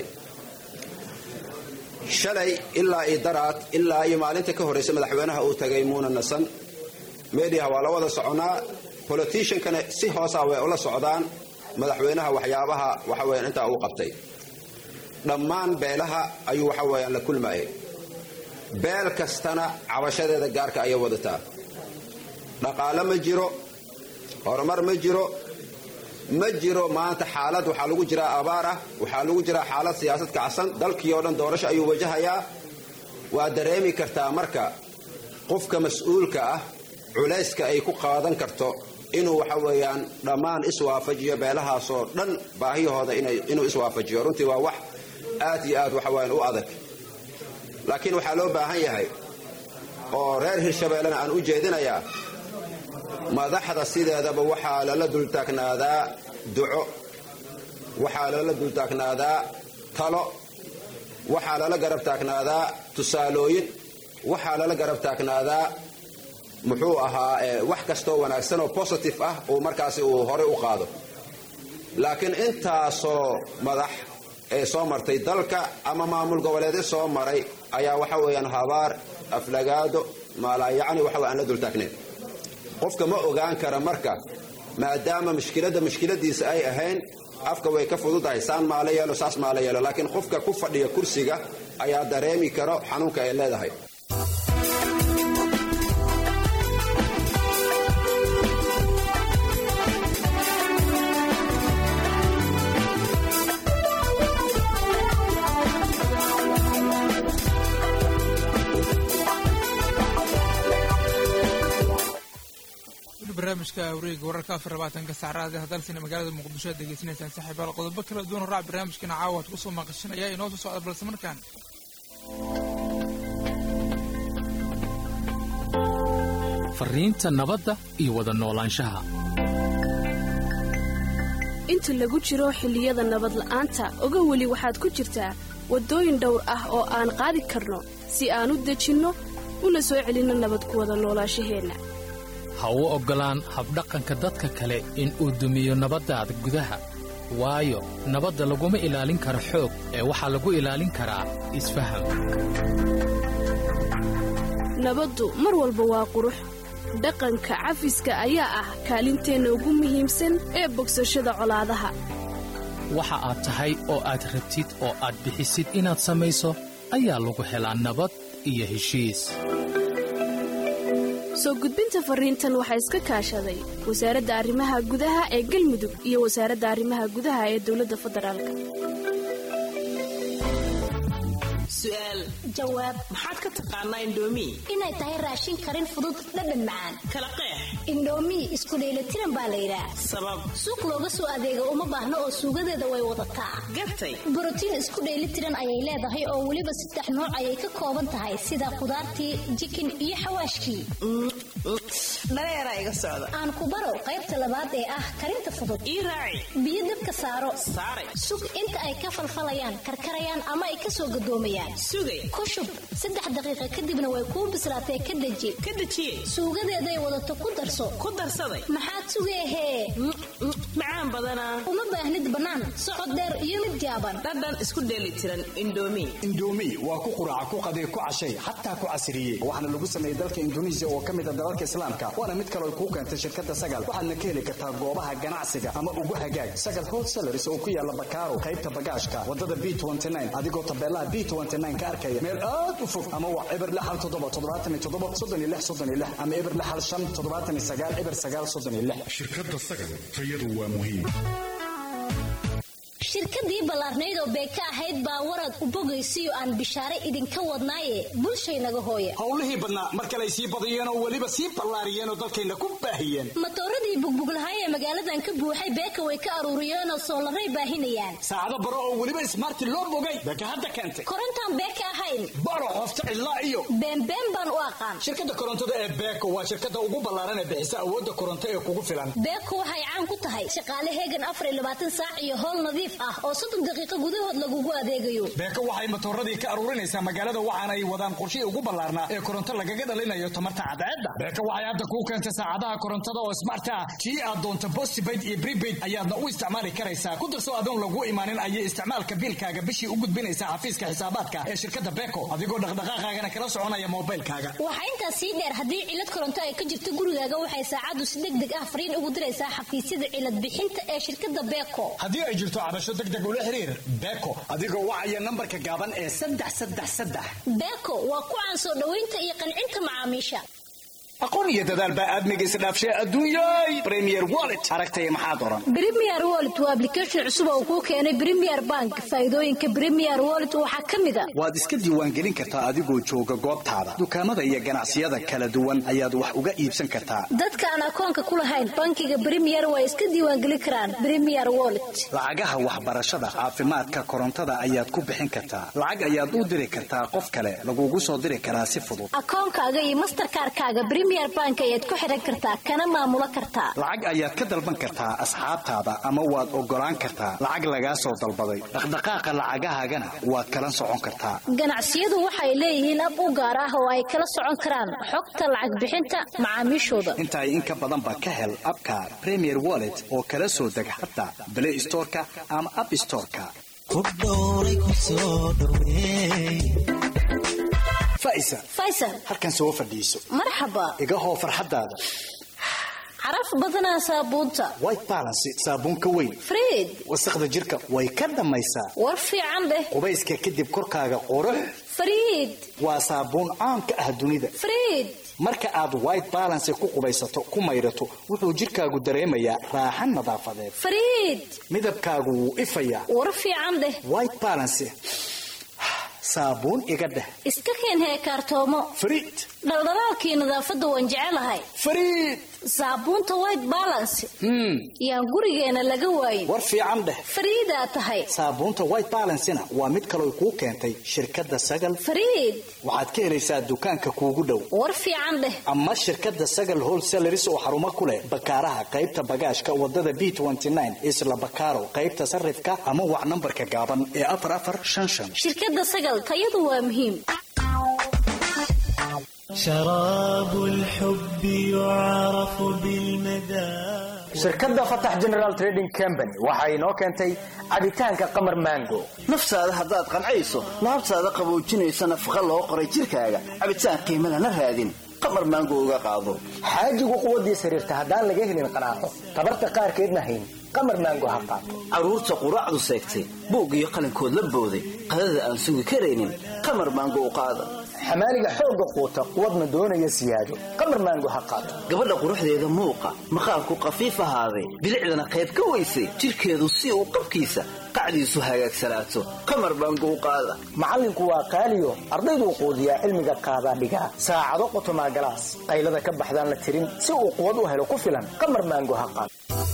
shalay ilaa iyo daraad ilaa iyo maalinta ka horraysa madaxweynaha uu tagay muuna nasan mediaha waa la wada soconaa boliticiankana si hoosa way ula socdaan madaxweynaha waxyaabaha waxa weyaan intaa uu qabtay dhammaan beelaha ayuu waxa weyaan la kulmayay beel kastana cabashadeeda gaarka ayay wadataa dhaqaale ma jiro horumar ma jiro ma jiro maanta xaalad waxaa lagu jiraa abaar ah waxaa lagu jiraa xaalad siyaasad kacsan dalkii oo dhan doorasho ayuu wajahayaa waa dareemi kartaa marka qofka mas-uulka ah culayska ay ku qaadan karto inuu waxa weeyaan dhammaan iswaafajiyo beelahaasoo dhan baahiyahooda inuu iswaafajiyo runtii waa wax aad iyo aad waxa weyaan u adag laakiin waxaa loo baahan yahay oo reer hirshabeellena aan u jeedinayaa madaxda sideedaba waxaa lala dultaagnaadaa duco waxaa lala dultaagnaadaa talo waxaa lala garab taagnaadaa tusaalooyin waxaa lala garab taagnaadaa muxuu ahaa wax kastoo wanaagsan oo positive ah uu markaasi uu horey u qaado laakiin intaasoo madax ee soo martay dalka ama maamul goboleedyo soo maray ayaa waxa weeyaan habaar aflagaado maalaayacni waxa aan la dultaagnayn qofka ma ogaan kara marka maadaama mushkiladda mushkiladiisa ay ahayn afka way ka fududahay saan maala yeelo saas maala yeelo laakiin qofka ku fadhiya kursiga ayaa dareemi karo xanuunka ay leedahay barnaamijka wareega wararka afar labaatanka saacraada hadalsina magaalada muqdisho aad degeysanaysaan saaxiibaal qodobo kala duwan oo raac barnaamijkana caawa ad kusoo maqashin ayaa inoo soo socda balse markaan fariinta nabadda iyo wada noolaanshaha inta lagu jiro xilliyada nabadla'aanta oga weli waxaad ku jirtaa waddooyin dhowr ah oo aan qaadi karno si aan u dejinno una soo celinno nabad ku wada noolaashaheenna ha u oggolaan habdhaqanka dadka kale in uu dumiyo nabaddaada gudaha waayo nabadda laguma ilaalin karo xoog ee waxaa lagu ilaalin karaa isfaham nabaddu mar walba waa qurux dhaqanka cafiska ayaa ah kaalinteenna ugu muhiimsan ee bogsashada colaadaha waxa aad tahay oo aad rabtid oo aad bixisid inaad samayso ayaa lagu helaa nabad iyo heshiis soo gudbinta fariintan waxaa iska kaashaday wasaaradda arrimaha gudaha ee galmudug iyo wasaaradda arrimaha gudaha ee dowladda federaalka su'aal jawaab maxaad ka taqaanaa indhoomi inay tahay raashin karin fudud dhadhan macaan kala qeex indhoomi isku dheelitiran baa la yidhaah sabab suuq looga soo adeega uma baahno oo suugadeeda way wadataa gartay borotiin isku dheelitiran ayay leedahay oo weliba saddex nooc ayay ka kooban tahay sida khudaartii jikin iyo xawaashkii dhareeraa iga socda aan ku baro qaybta labaad ee ah karinta fudud ii raaci biyo dabka saaro saaray sug inta ay ka falfalayaan karkarayaan ama ay ka soo gadoomayaan sugay ku shub saddex daqiiqa kadibna way kuu bislaatee ka deji ka dejiye suugadeeday wadato ku darso ku darsaday maxaad sugeehee macaan badanaa uma baahnid bannaan socod dheer iyo mid gaaban dhadhan isku dheeli tiran indhoomi indhoomi waa ku quraaca ku qadee ku cashay xataa ku casiriyey waxaana lagu sameeyey dalka induneisiya oo ka mid a dalalka islaamka waana mid kaloo kuu keentay shirkadda sagal waxaadna ka heli kartaa goobaha ganacsiga ama ugu hagaag sagal wholesalaris oo ku yaala bakaaro qaybta bagaashka wadada b adigoo tabeelaha b ka arkaya meel aad u fog ama waa eber lixal toddoba toddobaatan iyo toddoba soddon iyo lix soddon iyo lix ama eber lixal shan toddobaatan iyo sagaal eber sagaal soddon iyo lix shirkadda sagal tayadu waa muhiim shirkadii ballaarnayd oo beeka ahayd baa warad u bogaysiyo aan bishaare idinka wadnaaye bulshaynaga hooya howlihii badnaa mar kale ay sii badiyeen oo weliba sii ballaariyeen oo dalkayna ku baahiyeen matooradii bugbuglahay ee magaaladan ka buuxay beeka way ka aruuriyeenoo soolaray baahinayaan saacado baro oo weliba ismaarti loo bogay beeka hadda keentay korontaan beeka ahayn baro qofta cidlaa iyo beenbeen baan u aqaan shirkadda korontada ee beeko waa shirkadda ugu ballaaran ee bixisa awoodda koronto ee kugu filan beeko waxay caan ku tahay shaqaale heegan afar iyo labaatan saac iyo howl nadiif ah oo soddon daqiiqo gudahood lagugu adeegayo beeko waxay matooradii ka aruurinaysaa magaalada waxaana ay wadaan qorshihii ugu ballaarnaa ee koronto lagaga dhalinayo tamarta cadceedda beeko waxay hadda kuu keentay saacadaha korontada oo smart ah tii aad doonto postpaid iyo prepaid ayaadna u isticmaali karaysaa ku darso adoon lagu imaanin ayay isticmaalka biilkaaga bishii u gudbinaysaa xafiiska xisaabaadka ee shirkadda beeko adigoo dhaqdhaqaaqaagana kala soconaya moobilkaaga waxaa intaas sii dheer haddii cilad koronto ay ka jirto gurigaaga waxay saacaddu si deg deg ah fariin ugu diraysaa xafiisyada cilad bixinta ee shirkadda beeko haddii ay jirto cabasho deg deg ula xiriir beeko adigoo wacaya nambarka gaaban ee saddex saddex saddex beeko waa ku caan soo dhoweynta iyo qancinta macaamiisha aqoon iyo dadaal baa aadmiga isdhaafshay adduunyay premier wallet aragtaya maxaad oran premier wallet waa application cusub oo kuu keenay premier bank faa'iidooyinka premier wallet waxaa ka mid a waad iska diiwaangelin kartaa adigoo jooga goobtaada dukaamada iyo ganacsiyada kala duwan ayaad wax uga iibsan kartaa dadka aan akoonka ku lahayn bankiga premier waa iska diiwaangelin karaan premier wallet lacagaha waxbarashada caafimaadka korontada ayaad ku bixin kartaa lacag ayaad u diri kartaa qof kale lagugu soo diri karaa si fudud akoonkaaga iyo masterkaarkaaga premier bank ayaad ku xiran kartaa kana maamulo kartaa lacag ayaad ka dalban kartaa asxaabtaada ama waad oggolaan kartaa lacag lagaa soo dalbaday dhaqdhaqaaqa lacagahaagana waad kala socon kartaa ganacsiyadu waxay leeyihiin ab u gaar ah oo ay kala socon karaan xogta lacag bixinta macaamiishooda intaay in ka badanba ka hel abka premier wallet oo kala soo deg xataa blay storeka ama app storeka faisal faysal halkan soo fadhiiso marxaba iga hoo farxaddaada caraf badanaa saabuunta white balance saabuun ka weyn friid wasaqda jirka way ka dhammaysaa war fiican dheh qubayska kadib korkaaga qurux friid waa saabuun caan ka ah dunida friid marka aad white balance ku qubaysato ku maydhato wuxuu jirkaagu dareemayaa raaxan nadaafadeed friid midabkaagu wuu ifayaa war fiican dheh white balance saabuun iga dheh iska keen heekaartoomo friid dhaldhalaalkii nadaafadda waan jecelahay friid saabuunta white balance yaan gurigeena laga waayin war fiican dheh fariidaa tahay saabuunta white balancena waa mid kaloo kuu keentay shirkadda sagal fariid waxaad ka helaysaa dukaanka kuugu dhow war fiican dheh ama shirkadda sagal wholesaleris oo xarumo ku leh bakaaraha qaybta bagaashka wadada b isla bakaaro qaybta sarifka ama wac nambarka gaaban ee afar afar shan shan shirkadda sagal tayadu waa muhiim شراب الحب يعرف بالمدى shirkadda fatax general trading company waxa inoo keentay cabitaanka qamar mango naftaada haddaad qancayso laabtaada qaboojinaysa nafaqa loo qoray jirkaaga cabitaan qiimo lana raadin qamar maango uga qaado xaajigu quwaddiis xiriirta haddaan laga helin qanaaco tabarta qaarkeedna hayn qamar maango ha qaato carruurta quraacdu seegtay buug iyo qalinkood la booday qadada aan sugi karaynin qamar maango u qaada xamaaliga xoogga quuta quwadna doonaya siyaado qamar maango ha qaato gabadha quruxdeeda muuqa maqaarku qafiif ahaaday bilicdana qayb ka weysay jirkeedu si uu qabkiisa qacdiisu hagaagsanaato qamar maango u qaada macallinku waa qaaliyo ardayduu quudiyaa cilmiga qaadaa dhigaa saacado qotomaa galaas qaylada ka baxdaan la tirin si uu quwad u helo ku filan qamar maango ha qaato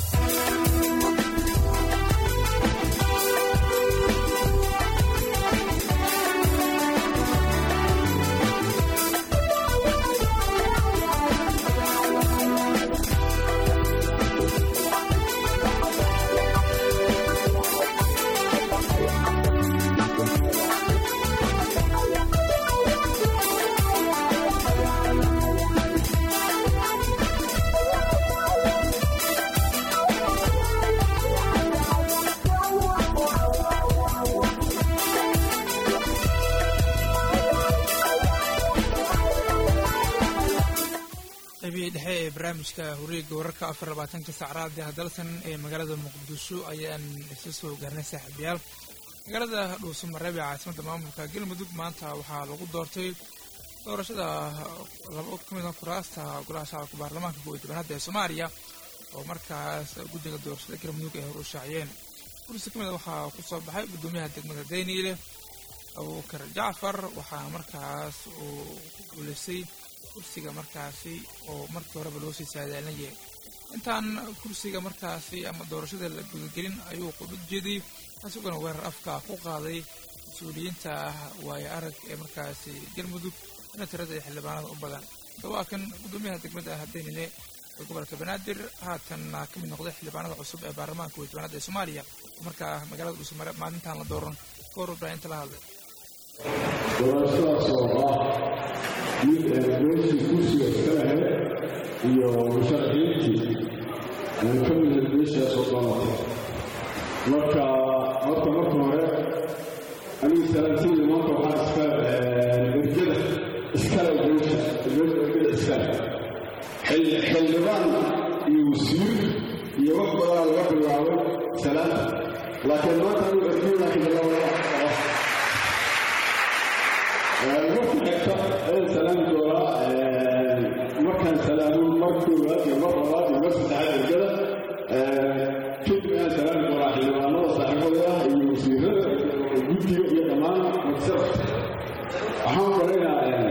qaybihii dhexe ee barnaamijka horiega wararka afar labaatanka saacraad ee hadalsan ee magaalada muqdisho ayaan isla soo gaarnay saaxiibayaal magaalada dhuusamareeb ee caasimadda maamulka galmudug maanta waxaa lagu doortay doorashada laba ka mid a kuraasta golaha shacabka baarlamaanka kow iyo tobanaada ee soomaaliya oo markaas guddiga doorashada galmudug ay hor u shaaciyeen kursi ka mid a waxaa ku soo baxay guddoomiyaha degmada dayniile abuukar jacfar waxaa markaas uu ku guuleystay kursiga markaasi oo markii horeba loo sii saadaalinayay intaan kursiga markaasi ama doorashada la gudagelin ayuu qudhud jeediyey isaguna weerar afka ku qaaday mas-uuliyiinta waayo arag ee markaasi galmudug ina tirada ee xildhibaanada u badan waa kan guddoomiyaha degmada hadeynile ee gobolka banaadir haatanna ka mid noqday xildhibaanada cusub ee baarlamaanka kow iyo tobanaad ee soomaaliya markaa magaalada dhuusmare maalintan la dooran goor warbaahinta la hadlay doorashadaas oo ah mid meeshii kursiga iska lahayd iyo musharaxiintii aan ka mid meeshaas oo dooratay marka horta marka hore anigu salaantiida maanta waxaa iska ergada iskale meesha ergada iskale xildhibaan iyo wasiir iyo wax badanaa laga bilaabay salaanta laakiin maanta anigu ergada xildhibaan marka xigta ayaan salaami doonaa markaan salaamo mar koowaad iyo mar labaad iyo mar saddexaad ergada kadib ayaan salaami doonaa xildhibaanada saaxiibada ah iyo wasiirada iyo guddiga iyo dhammaan magsada waxaan qoraynayaa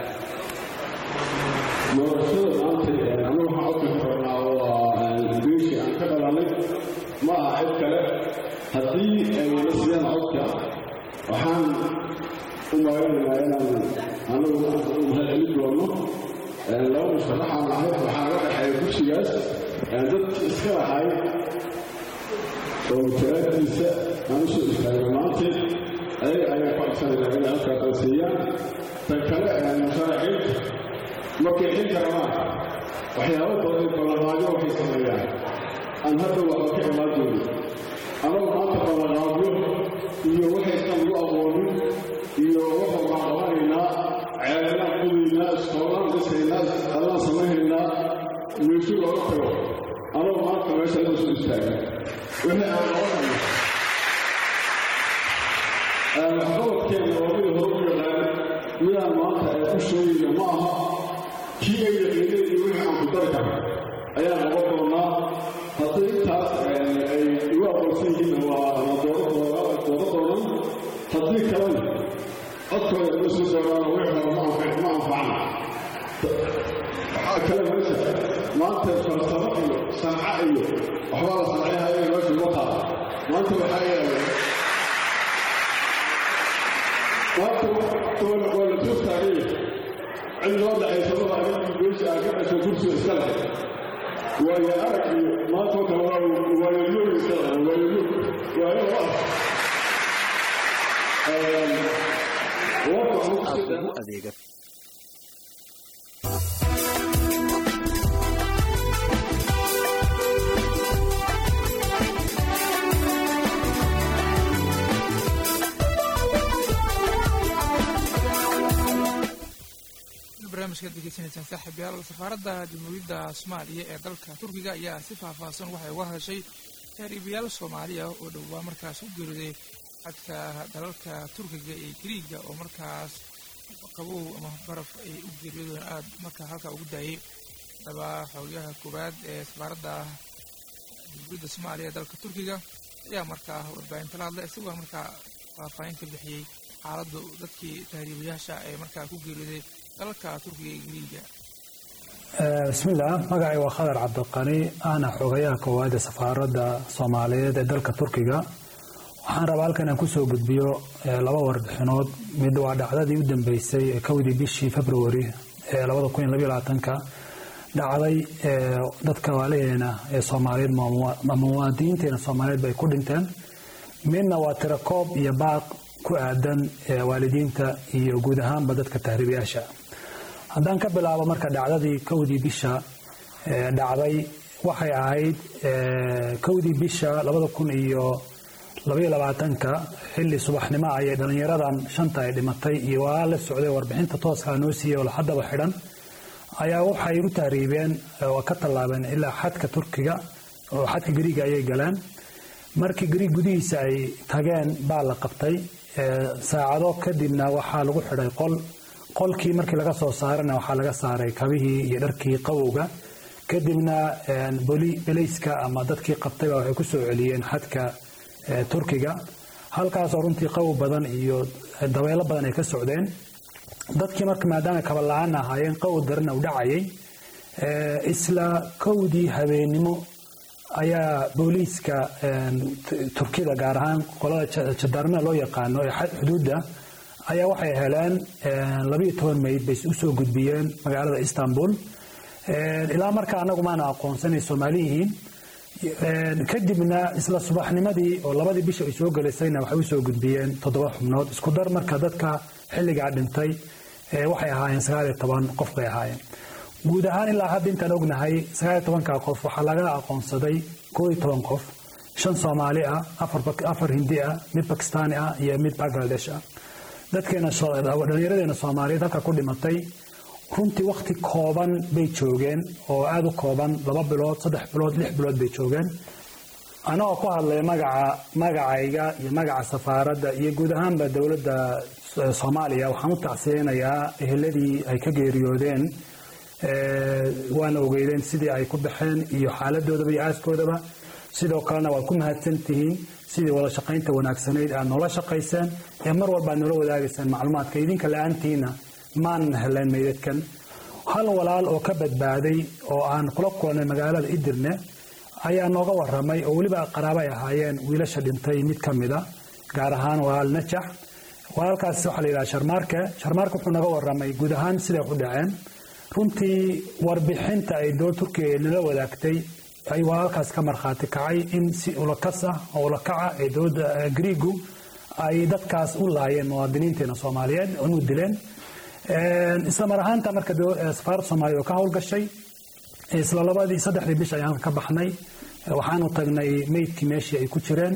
doorashada maanta anu waxaan codka kornaa waa beeshii aan ka dhalanay ma aha cid kale haddii ay la siiyaan codka waxaan u maaranaynaa inaan anagu u mahadcelin doono laba musharaxaan ahay waxaa naga dhexeeya kursigaas dadki iska lahay oo mutalaadiisa aan usoo istaagay maanteed ayaga ayaan ku codsanayna inay halkaa dansiiyaan tan kale musharaxiinta markay xilka rabaan waxyaabo badan ballanqaadyo waxay sameeyaan aan hadda waxba ka imaan doonin anagu maanta ballanqaadyo iyo waxaysan lagu aqoonin iyo waxa waan qabanaynaa ceelanaan qudaynaa iskoolaan dhisaynaa adaan samaynaynaa meeshu looga tago anagu maanta meesha la soo istaaga wixii aan qabanayno waxqabadkeena oo mid hore u yaqaan midaan maanta ee u sheegayna ma aha kii ay yaqiineen iyo wixii aan ku dari karna ayaan qaban doonaa haddii intaas ay igu aqoonsan yihiin waa la dooran doonan haddii kalena codkooda ima soo doonaan wixii hore ma anfacna waxaa kale meesha maanta farsamo iyo sanca iyo waxbaa la sancayhaya meesha uma taala maanta waxaa yeelay maanta waa la soo taagay cid loo dhexaysa maba ninkii beesha aa ka dhasho kursiga iska leh waayo arag iyo maanta wata waayoyoog iska leh waayoyoog waayo ah aad ugu adeega barnaamijkaad degeysanaysaan saaxiibyaal safaaradda jamhuuriyadda soomaaliya ee dalka turkiga ayaa si faahfaahsan waxay uga hadashay taariibayaal soomaaliya oo dhowaa markaas u geeriday xadka dalalka turkiga iyo gariiga oo markaas qabow ama baraf ay u geeriyoodeen aad markaa halkaa ugu daayay daba xoogayaha koowaad ee safaaradda jamhuuriyadda soomaaliya ee dalka turkiga ayaa markaa warbaahinta la hadlay isagoo markaa faahfaahin ka bixiyey xaaladda dadkii tahriibayaasha ee markaa ku geeriyooday dalalka turkiga iyo gariiga bismillaah magacay waa khadar cabdiqani ahna xogayaha koowaad ee safaaradda soomaaliyeed ee dalka turkiga waxaan rabaa halkan inaan kusoo gudbiyo laba warbixinood mid waa dhacdadii u dambeysay ee kowdii bishii februari ee labada kun iyo labaiyo labaatanka dhacday dadka waalaheena ee soomaaliyeed ama muwaadiniinteena soomaaliyeed bay ku dhinteen midna waa tirakoob iyo baaq ku aadan waalidiinta iyo guud ahaanba dadka tahriibayaasha haddaan ka bilaabo marka dhacdadii kowdii bisha dhacday waxay ahayd kowdii bisha labada kun iyo labaiyo labaatanka xilli subaxnimo ayay dhallinyaradan shanta ay dhimatay iyo waa la socday warbixinta tooskaa noo siiyey oo haddaba xidhan ayaa waxay u tahriibeen oo ka tallaabeen ilaa xadka turkiga oo xadka gariiga ayay galeen markii gariig gudihiisa ay tageen baa la qabtay saacado kadibna waxaa lagu xidhay qol qolkii markii laga soo saarana waxaa laga saaray kabihii iyo dharkii qawowga kadibna belayska ama dadkii qabtayba waxay ku soo celiyeen xadka turkiga halkaasoo runtii qawow badan iyo dabeelo badan ay ka socdeen dadkii marka maadaama kaba la-aan ahaayeen qawow darana u dhacayay isla kowdii habeennimo ayaa booliiska turkida gaar ahaan qolada jadaarmada loo yaqaano ee xuduudda ayaa waxay heleen labayo toban meyd bay usoo gudbiyeen magaalada istanbul ilaa markaa anagu maana aqoonsanay soomaaliyihiin kadibna isla subaxnimadii oo labadii bisha ay soo gelaysayna waxay usoo gudbiyeen toddoba xubnood isku dar marka dadka xilligaa dhintay waxay ahaayeen sagaaliyo toban qof bay ahaayeen guud ahaan ilaa hadda intaan ognahay sagaaliyo tobanka qof waxaa laga aqoonsaday koo iyo toban qof shan soomaali ah afar hindi ah mid bakistaani ah iyo mid bangladesh ah dadkeena dhallinyaradeena soomaaliyeed halka ku dhimatay runtii wakhti kooban bay joogeen oo aada u kooban laba bilood saddex bilood lix bilood bay joogeen anagoo ku hadlaya magaca magacayga iyo magaca safaaradda iyo guud ahaanba dowladda soomaaliya waxaan u tacsiyeynayaa eheladii ay ka geeriyoodeen waana ogeydeen sidii ay ku baxeen iyo xaaladoodaba iyo aaskoodaba sidoo kalena waad ku mahadsan tihiin sidii wada shaqaynta wanaagsanayd aad noola shaqayseen ee mar walba aad noola wadaagayseen macluumaadka idinka la-aantiina maanan helayn meydadkan hal walaal oo ka badbaaday oo aan kula kulannay magaalada idirne ayaa nooga waramay oo weliba qaraabo ay ahaayeen wiilasha dhintay mid ka mida gaar ahaan walaal najax walaalkaas waxaa la yidhaha sharmaarke sharmaarke wuxuu naga waramay guud ahaan siday u dhaceen runtii warbixinta ay dowladda turkiga nala wadaagtay ay walaalkaas ka markhaati kacay in si ulakas ah oo ulakaca ee dowladda griigu ay dadkaas u laayeen muwaadiniinteena soomaaliyeed inu dileen isla mar ahaanta marka safaaradda soomaaliya oo ka howlgashay isla labadii saddexdii bish ayaan ka baxnay waxaanu tagnay meydkii meeshii ay ku jireen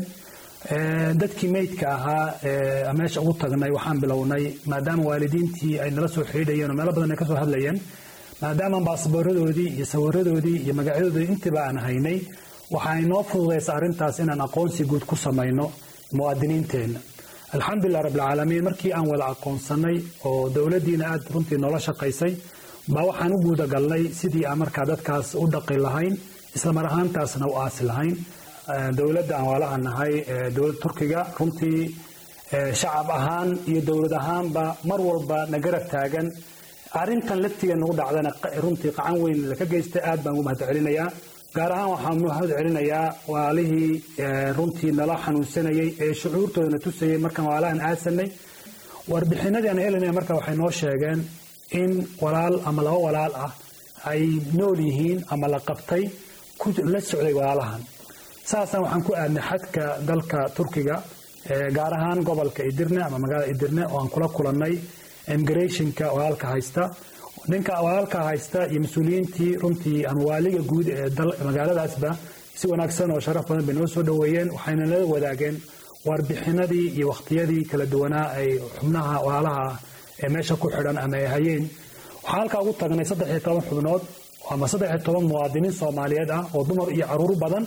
dadkii meydka ahaa meesha ugu tagnay waxaan bilownay maadaama waalidiintii ay nala soo xidhiidhayeen oo meelo badan ay ka soo hadlayeen maadaama baasbooradoodii iyo sawiradoodii iyo magacyadoodii intiiba aan haynay waxaa inoo fududaysa arrintaas inaan aqoonsi guud ku samayno muwaadiniinteenna alxamdulilah rabbilcaalamiin markii aan wada aqoonsanay oo dowladdiina aad runtii noola shaqaysay baa waxaan u guudagalnay sidii aan markaa dadkaas u dhaqi lahayn isla mar ahaantaasna u aasi lahayn dowladda aan waalaha nahay dowladda turkiga runtii shacab ahaan iyo dowlad ahaanba mar walba na garab taagan arrintan laftiga nagu dhacdana runtii qacan weyn laka geystay aad baan ugu mahad celinayaa gaar ahaan waxaan mahad celinayaa walaalihii runtii nala xanuunsanayay ee shucuurtoodana tusayay markaan waalahan aasanay warbixinadii aan helinaya marka waxay noo sheegeen in walaal ama laba walaal ah ay nool yihiin ama la qabtay la socday walaalahan saasaan waxaan ku aadnay xadka dalka turkiga gaar ahaan gobolka idirne ama magaalada idirne oo aan kula kulannay immigrationka walaalka haysta ninka walaalka haysta iyo mas-uuliyiintii runtii ama waaliga guud ee magaaladaasba si wanaagsan oo sharaf badan bay noo soo dhoweeyeen waxayna nala wadaageen warbixinadii iyo wakhtiyadii kala duwanaa ay xubnaha walaalaha ee meesha ku xidhan ama ay hayeen waxaan halkaa ugu tagnay saddex iyo toban xubnood ama saddex iyo toban muwaadiniin soomaaliyeed ah oo dumar iyo caruur badan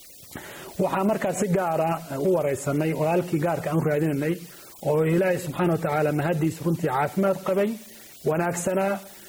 waxaa markaa si gaara u waraysanay walaalkii gaarka aan u raadinanay oo ilaahay subxaana wa tacaala mahadiis runtii caafimaad qabay wanaagsanaa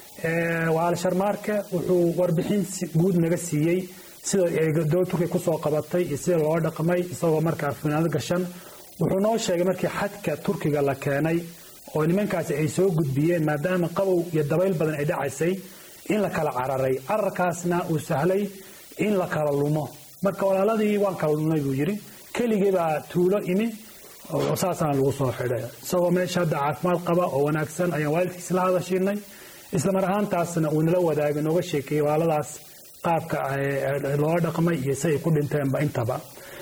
walaal sharmaarka wuxuu warbixin guud naga siiyey sida ay dowlad turkiya kusoo qabatay iyo sida loo dhaqmay isagoo markaa finaanad gashan wuxuu noo sheegay markii xadka turkiga la keenay oo nimankaasi ay soo gudbiyeen maadaama qabow iyo dabayl badan ay dhacaysay in la kala cararay cararkaasna uu sahlay in la kala lumo marka walaaladii waan kala lumnay buu yidhi keligii baa tuulo imi saasana lagu soo xidhay isagoo meesha hadda caafimaad qaba oo wanaagsan ayaan waalidkiis la hadashiinay isla mar ahaantaasna uu nala wadaagay nooga sheekeeyey walaaladaas qaabka loola dhaqmay iyo si ay ku dhinteenba intaba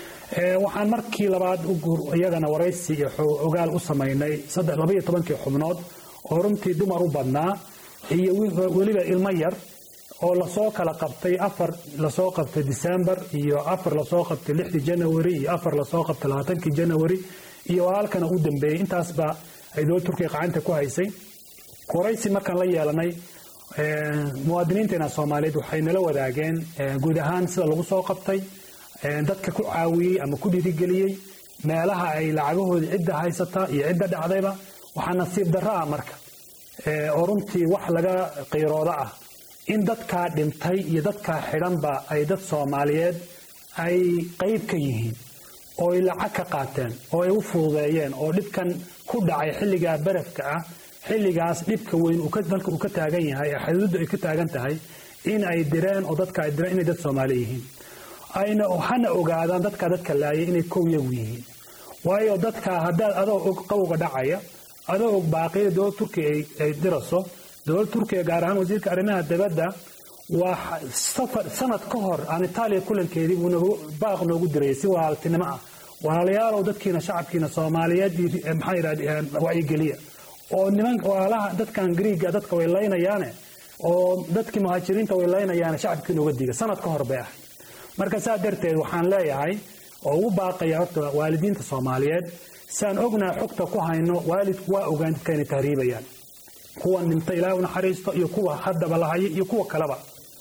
waxaan markii labaad iyagana waraysi iyo ogaal u samaynay labaiyo tobankii xubnood oo runtii dumar u badnaa iyo weliba ilmo yar oo lasoo kala qabtay afar lasoo qabtay december iyo afar lasoo qabtay lixdii january iyo afar lasoo qabtay labaatankii january iyo walaalkana u dambeeyey intaasba ay dowlad turkiya qacanta ku haysay waraysi markaan la yeelanay muwaadiniinteena soomaaliyeed waxay nala wadaageen guud ahaan sida lagu soo qabtay dadka ku caawiyey ama ku dhiirigeliyey meelaha ay lacagahoodii cidda haysata iyo cidda dhacdayba waxaa nasiib darro ah marka oo runtii wax laga qiirooda ah in dadkaa dhintay iyo dadkaa xidhanba ay dad soomaaliyeed ay qayb ka yihiin oo ay lacag ka qaateen oo ay u fududeeyeen oo dhibkan ku dhacay xilligaa barafka ah xilligaas dhibka weyn dalka uu ka taagan yahay ee xuduudda ay ka taagan tahay in ay direen oo dadka ay direen inay dad soomaali yihiin ayna hana ogaadaan dadka dadka laayay inay kow yagu yihiin waayo dadka haddaad adoo og qawga dhacaya adoo og baaqiyada dowlad turkiya ay diraso dowlad turkiya gaar ahaan wasiirka arrimaha dibadda waa safar sanad ka hor aan itaaliya kulankeedii buu nagu baaq noogu dirayay si walaaltinimo ah walaalayaalow dadkiina shacabkiina soomaaliyeed maxaa yidhahd wacyigeliya oo niman walaalaha dadkan griiga dadka way laynayaane oo dadkii muhaajiriinta way laynayaane shacabkii nooga diga sanad ka hor bay ahayd marka saa darteed waxaan leeyahay oo ugu baaqaya horta waalidiinta soomaaliyeed saan ognaha xogta ku hayno waalidku waa ogaan dadka inay tahriibayaan kuwan dhinta ilaahay u naxariisto iyo kuwa haddaba lahaya iyo kuwa kaleba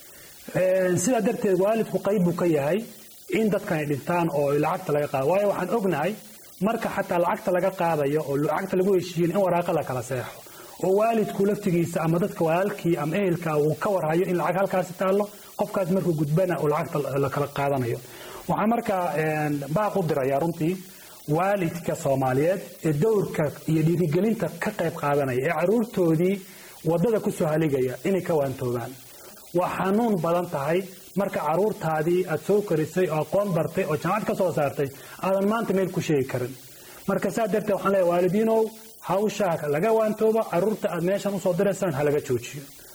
sidaa darteed waalidku qayb buu ka yahay in dadkan ay dhintaan oo lacagta laga qaado waayo waxaan ognahay marka xataa lacagta laga qaadayo oo lacagta lagu heshiiyin in waraaqa la kala seexo oo waalidku laftigiisa ama dadka walaalkii ama ehelka uu ka warhayo in lacag halkaasi taallo qofkaas markuu gudbana uu lacagta la kala qaadanayo waxaan markaa baaq u dirayaa runtii waalidka soomaaliyeed ee dowrka iyo dhiirigelinta ka qayb qaadanaya ee caruurtoodii waddada ku soo haligaya inay ka waantoobaan waa xanuun badan tahay marka caruurtaadii aad soo korisay oo aqoon bartay oo jaamacad ka soo saartay aadan maanta meel ku sheegi karin marka saa darteed waxaan leeyahay waalidiinow hawshaa laga waantooba caruurta aad meeshan usoo diraysaan ha laga joojiyo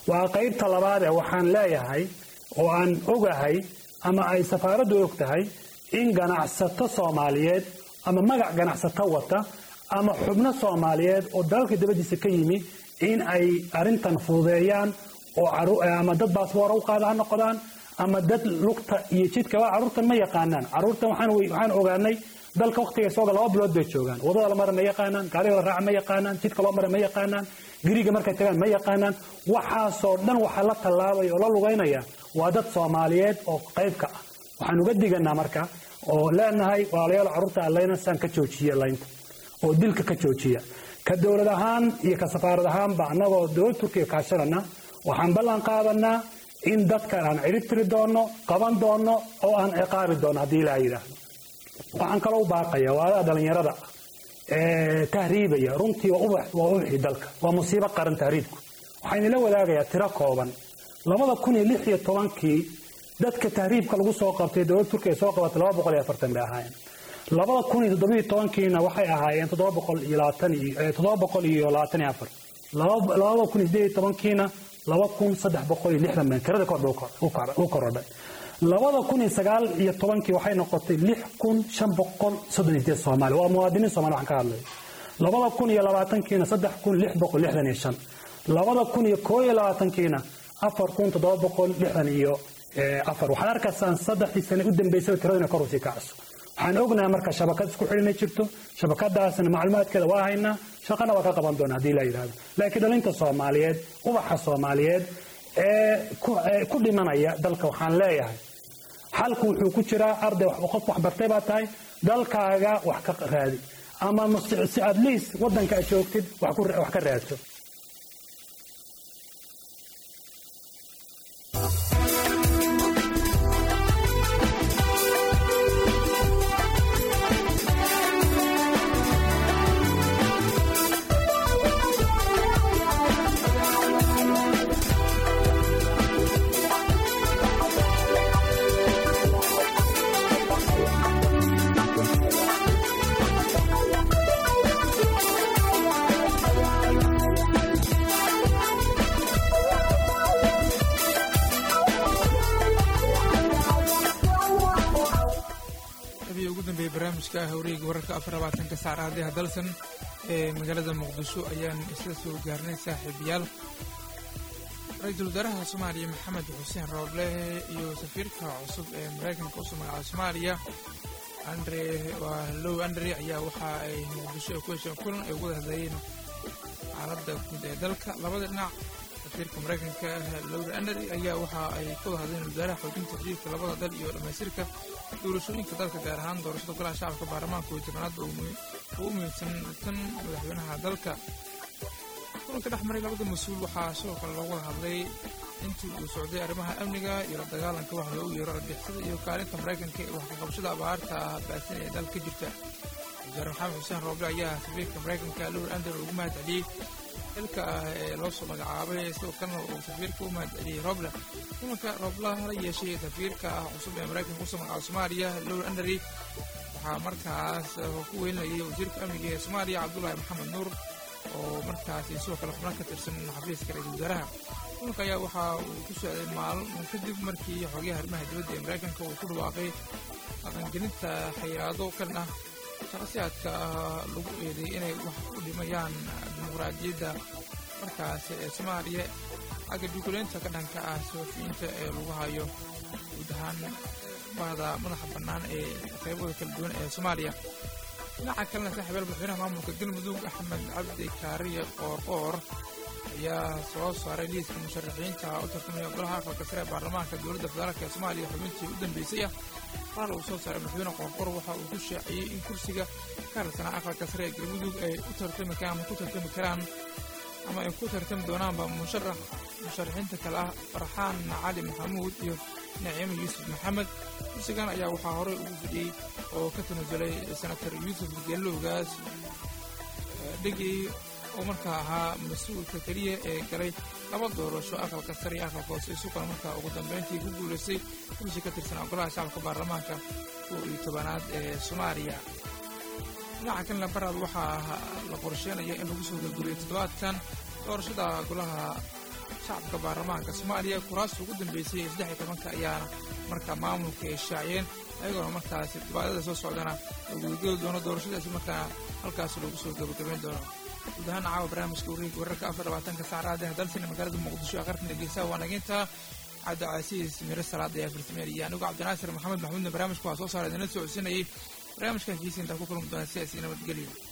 waa qaybta labaad ee waxaan leeyahay oo aan ogahay ama ay safaaraddu og tahay in ganacsato soomaaliyeed ama magac ganacsato wata ama xubno soomaaliyeed oo dalalka dabadiisa ka yimi in ay arrintan fududeeyaan oo ama dad baasboora u qaada ha noqdaan ama dad lugta iyo jidka waa carruurtan ma yaqaanaan carruurtan waxaan ogaanay dalka wakhtiga sooga laba bilood bay joogaan wadada la mara ma yaqaanaan gaariga la raaca ma yaqaanaan jidka loo mara ma yaqaanaan giriga markay tagaan ma yaqaanaan waxaasoo dhan waxaa la tallaabaya oo la lugaynaya waa dad soomaaliyeed oo qayb ka ah waxaan uga diganaa marka oo leenahay walaalayaal carruurta allaynasan ka joojiya laynta oo dilka ka joojiya ka dowlad ahaan iyo ka safaarad ahaanba annagoo dowlad turkiga kaashanana waxaan ballan qaadanaa in dadkan aan cirib tiri doonno qaban doonno oo aan ciqaabi doonno haddii ilaa yidhaahdo waxaan kaloo u baaqaya waadaha dhallinyarada tahriibaya runtii waa ubaxii dalka waa musiibo qaran tahriibku waxaan idinla wadaagayaa tiro kooban labada kun iyo lix iyo tobankii dadka tahriibka lagu soo qabtay dowladda turkiya soo qabatay laba boqol iyo afartan bay ahaayeen labada kun iyo toddobiyo tobankiina waxay ahaayeen toddoba boqol iyo labaatan iyo toddoba boqol iyo labaatan iyo afar labada kun iyo sideed iyo tobankiina laba kun saddex boqol iyo lixdan been tirada kor u korodhay labada kun iyo sagaal iyo tobankii waxay noqotay lix kun shan boqol soddon iyo sideed soomaali waa muwaadiniin soomaali waxaan ka hadlay labada kun iyo labaatankiina saddex kun lix boqol lixdan iyo shan labada kun iyo koo iyo labaatankiina afar kun toddoba boqol lixdan iyo afar waxaad arkaysaan saddexdii sane u dambeysay tiradina kor usii kacso waxaan ognahay marka shabakad isku xidhinay jirto shabakadaasna macluumaadkeeda waa haynaa shaqana waa ka qaban doona haddii la yidhahdo laakiin dhalinta soomaaliyeed ubaxa soomaaliyeed ee ku dhimanaya dalka waxaan leeyahay xalku wuxuu ku jiraa arday qof waxbartay baa tahay dalkaaga wax ka raadi ama si at least waddanka aad joogtid wax ka raadso barnaamijka hawreega wararka afar labaatanka saacadaha dalsan ee magaalada muqdisho ayaan isla soo gaarnay saaxiibayaal ra-iisul wasaaraha soomaaliya maxamed xuseen rooble iyo safiirka cusub ee maraykanka usoo magacaabay soomaaliya andre waa low andre ayaa waxa ay muqdisho ay ku hesheen kulan ay ugu wada hadlayeen xaaladda guud ee dalka labada dhinac safiirka maraykanka lowda andre ayaa waxa ay ka wada hadleen wasaaraha xoojinta xiriirka labada dal iyo dhammaystirka doorashooyinka dalka gaar ahaan doorashada golaha shacabka baarlamaanka iyo tobanaad oo u muhiimsan tan madaxweynaha dalka kulanka dhex maray labada mas-uul waxaa sidoo kale loogu wada hadlay intii uu socday arrimaha amniga iyo la dagaalanka wax loogu yeero argixisada iyo kaalinta maraykanka ee wax ka qabashada abaarta baasan ee dalka ka jirta wasaare maxamed xuseen rooble ayaa safiirka maraykanka lowr ander ugu mahad celiyey xilka ah ee loo soo magacaabay sidoo kalena uu safiirka u mahad celiyey roble kulanka rooblaha la yeeshay safiirka ah cusub ee maraykanka usoo magacaabay soomaaliya lowr anderi waxaa markaas ku weynayay wasiirka amniga ee soomaaliya cabdulaahi maxamed nuur oo markaasi sidoo kale xubno ka tirsan xafiiska ra-iisul wasaaraha kulanka ayaa waxa uu ku socday maalmo kadib markii xogayaha arrimaha dibadda ee maraykanka uu ku dhawaaqay dhaqangelinta xayiraado kan ah shaqasiyaadka lagu eeday inay wax u dhimayaan dimuqraadiyadda markaasi ee soomaaliya xagga dukuleynta ka dhanka ah soofiyiinta ee lagu hayo guud ahaan bahda madaxa bannaan ee qaybada kala duwan ee soomaaliya dhinaca kalena saaxiibayaal madaxweynaha maamulka galmudug axmed cabdi kaariye qoorqoor ayaa soo saaray liiska musharaxiinta u tartamaya golaha aqalka sare ee baarlamaanka dowladda federaalk ee soomaaliya xubintii u dambeysay ah qoraal uu soo saaray madaxweyne qoorqoor waxa uu ku shaaciyey in kursiga ka harsanaa aqalka sare ee galmudug ay u tartami karaan ama ku tartami karaan ama ay ku tartami doonaanba musharax musharaxiinta kale ah farxaan cali maxamuud iyo naciime yuusuf maxamed kursigan ayaa waxaa horey ugu fidhiyey oo ka tanasulay senator yuusuf geelowgaas dhegey oo markaa ahaa mas-uulka keliya ee galay laba doorasho aqalka sare iyo aqalka hoose isugana markaa ugu dambeyntii ku guulaystay kursi ka tirsanaa golaha shacabka baarlamaanka kow iyo tobanaad ee soomaaliya dhinaca kalena baraad waxaa la qorsheynaya in lagu soo gurguriyo toddobaadkan doorashada golaha shacabka baarlamaanka soomaaliya kuraasta ugu dambeysay ee saddex iyo tobanka ayaana markaa maamulka ay shaaciyeen ayagoona markaasi dibaadada soo socdana lagu geli doono doorashadaasi markaa halkaas lagu soo gabagabayn doono guud ahaan caawa barnaamijka wareega wararka afar labaatanka saacadaadena dalsina magaalada muqdisho ee qarkan dhegeysaha waa naginta cabdicasiis miro salaada ayaa farsameyn iyo anigu cabdinaasir maxamed maxmuudna barnaamijka waa soo saara idinla socodsiinayay barnaamijkan kiisa intaa ku kulmi doona sidaasi nabadgelyo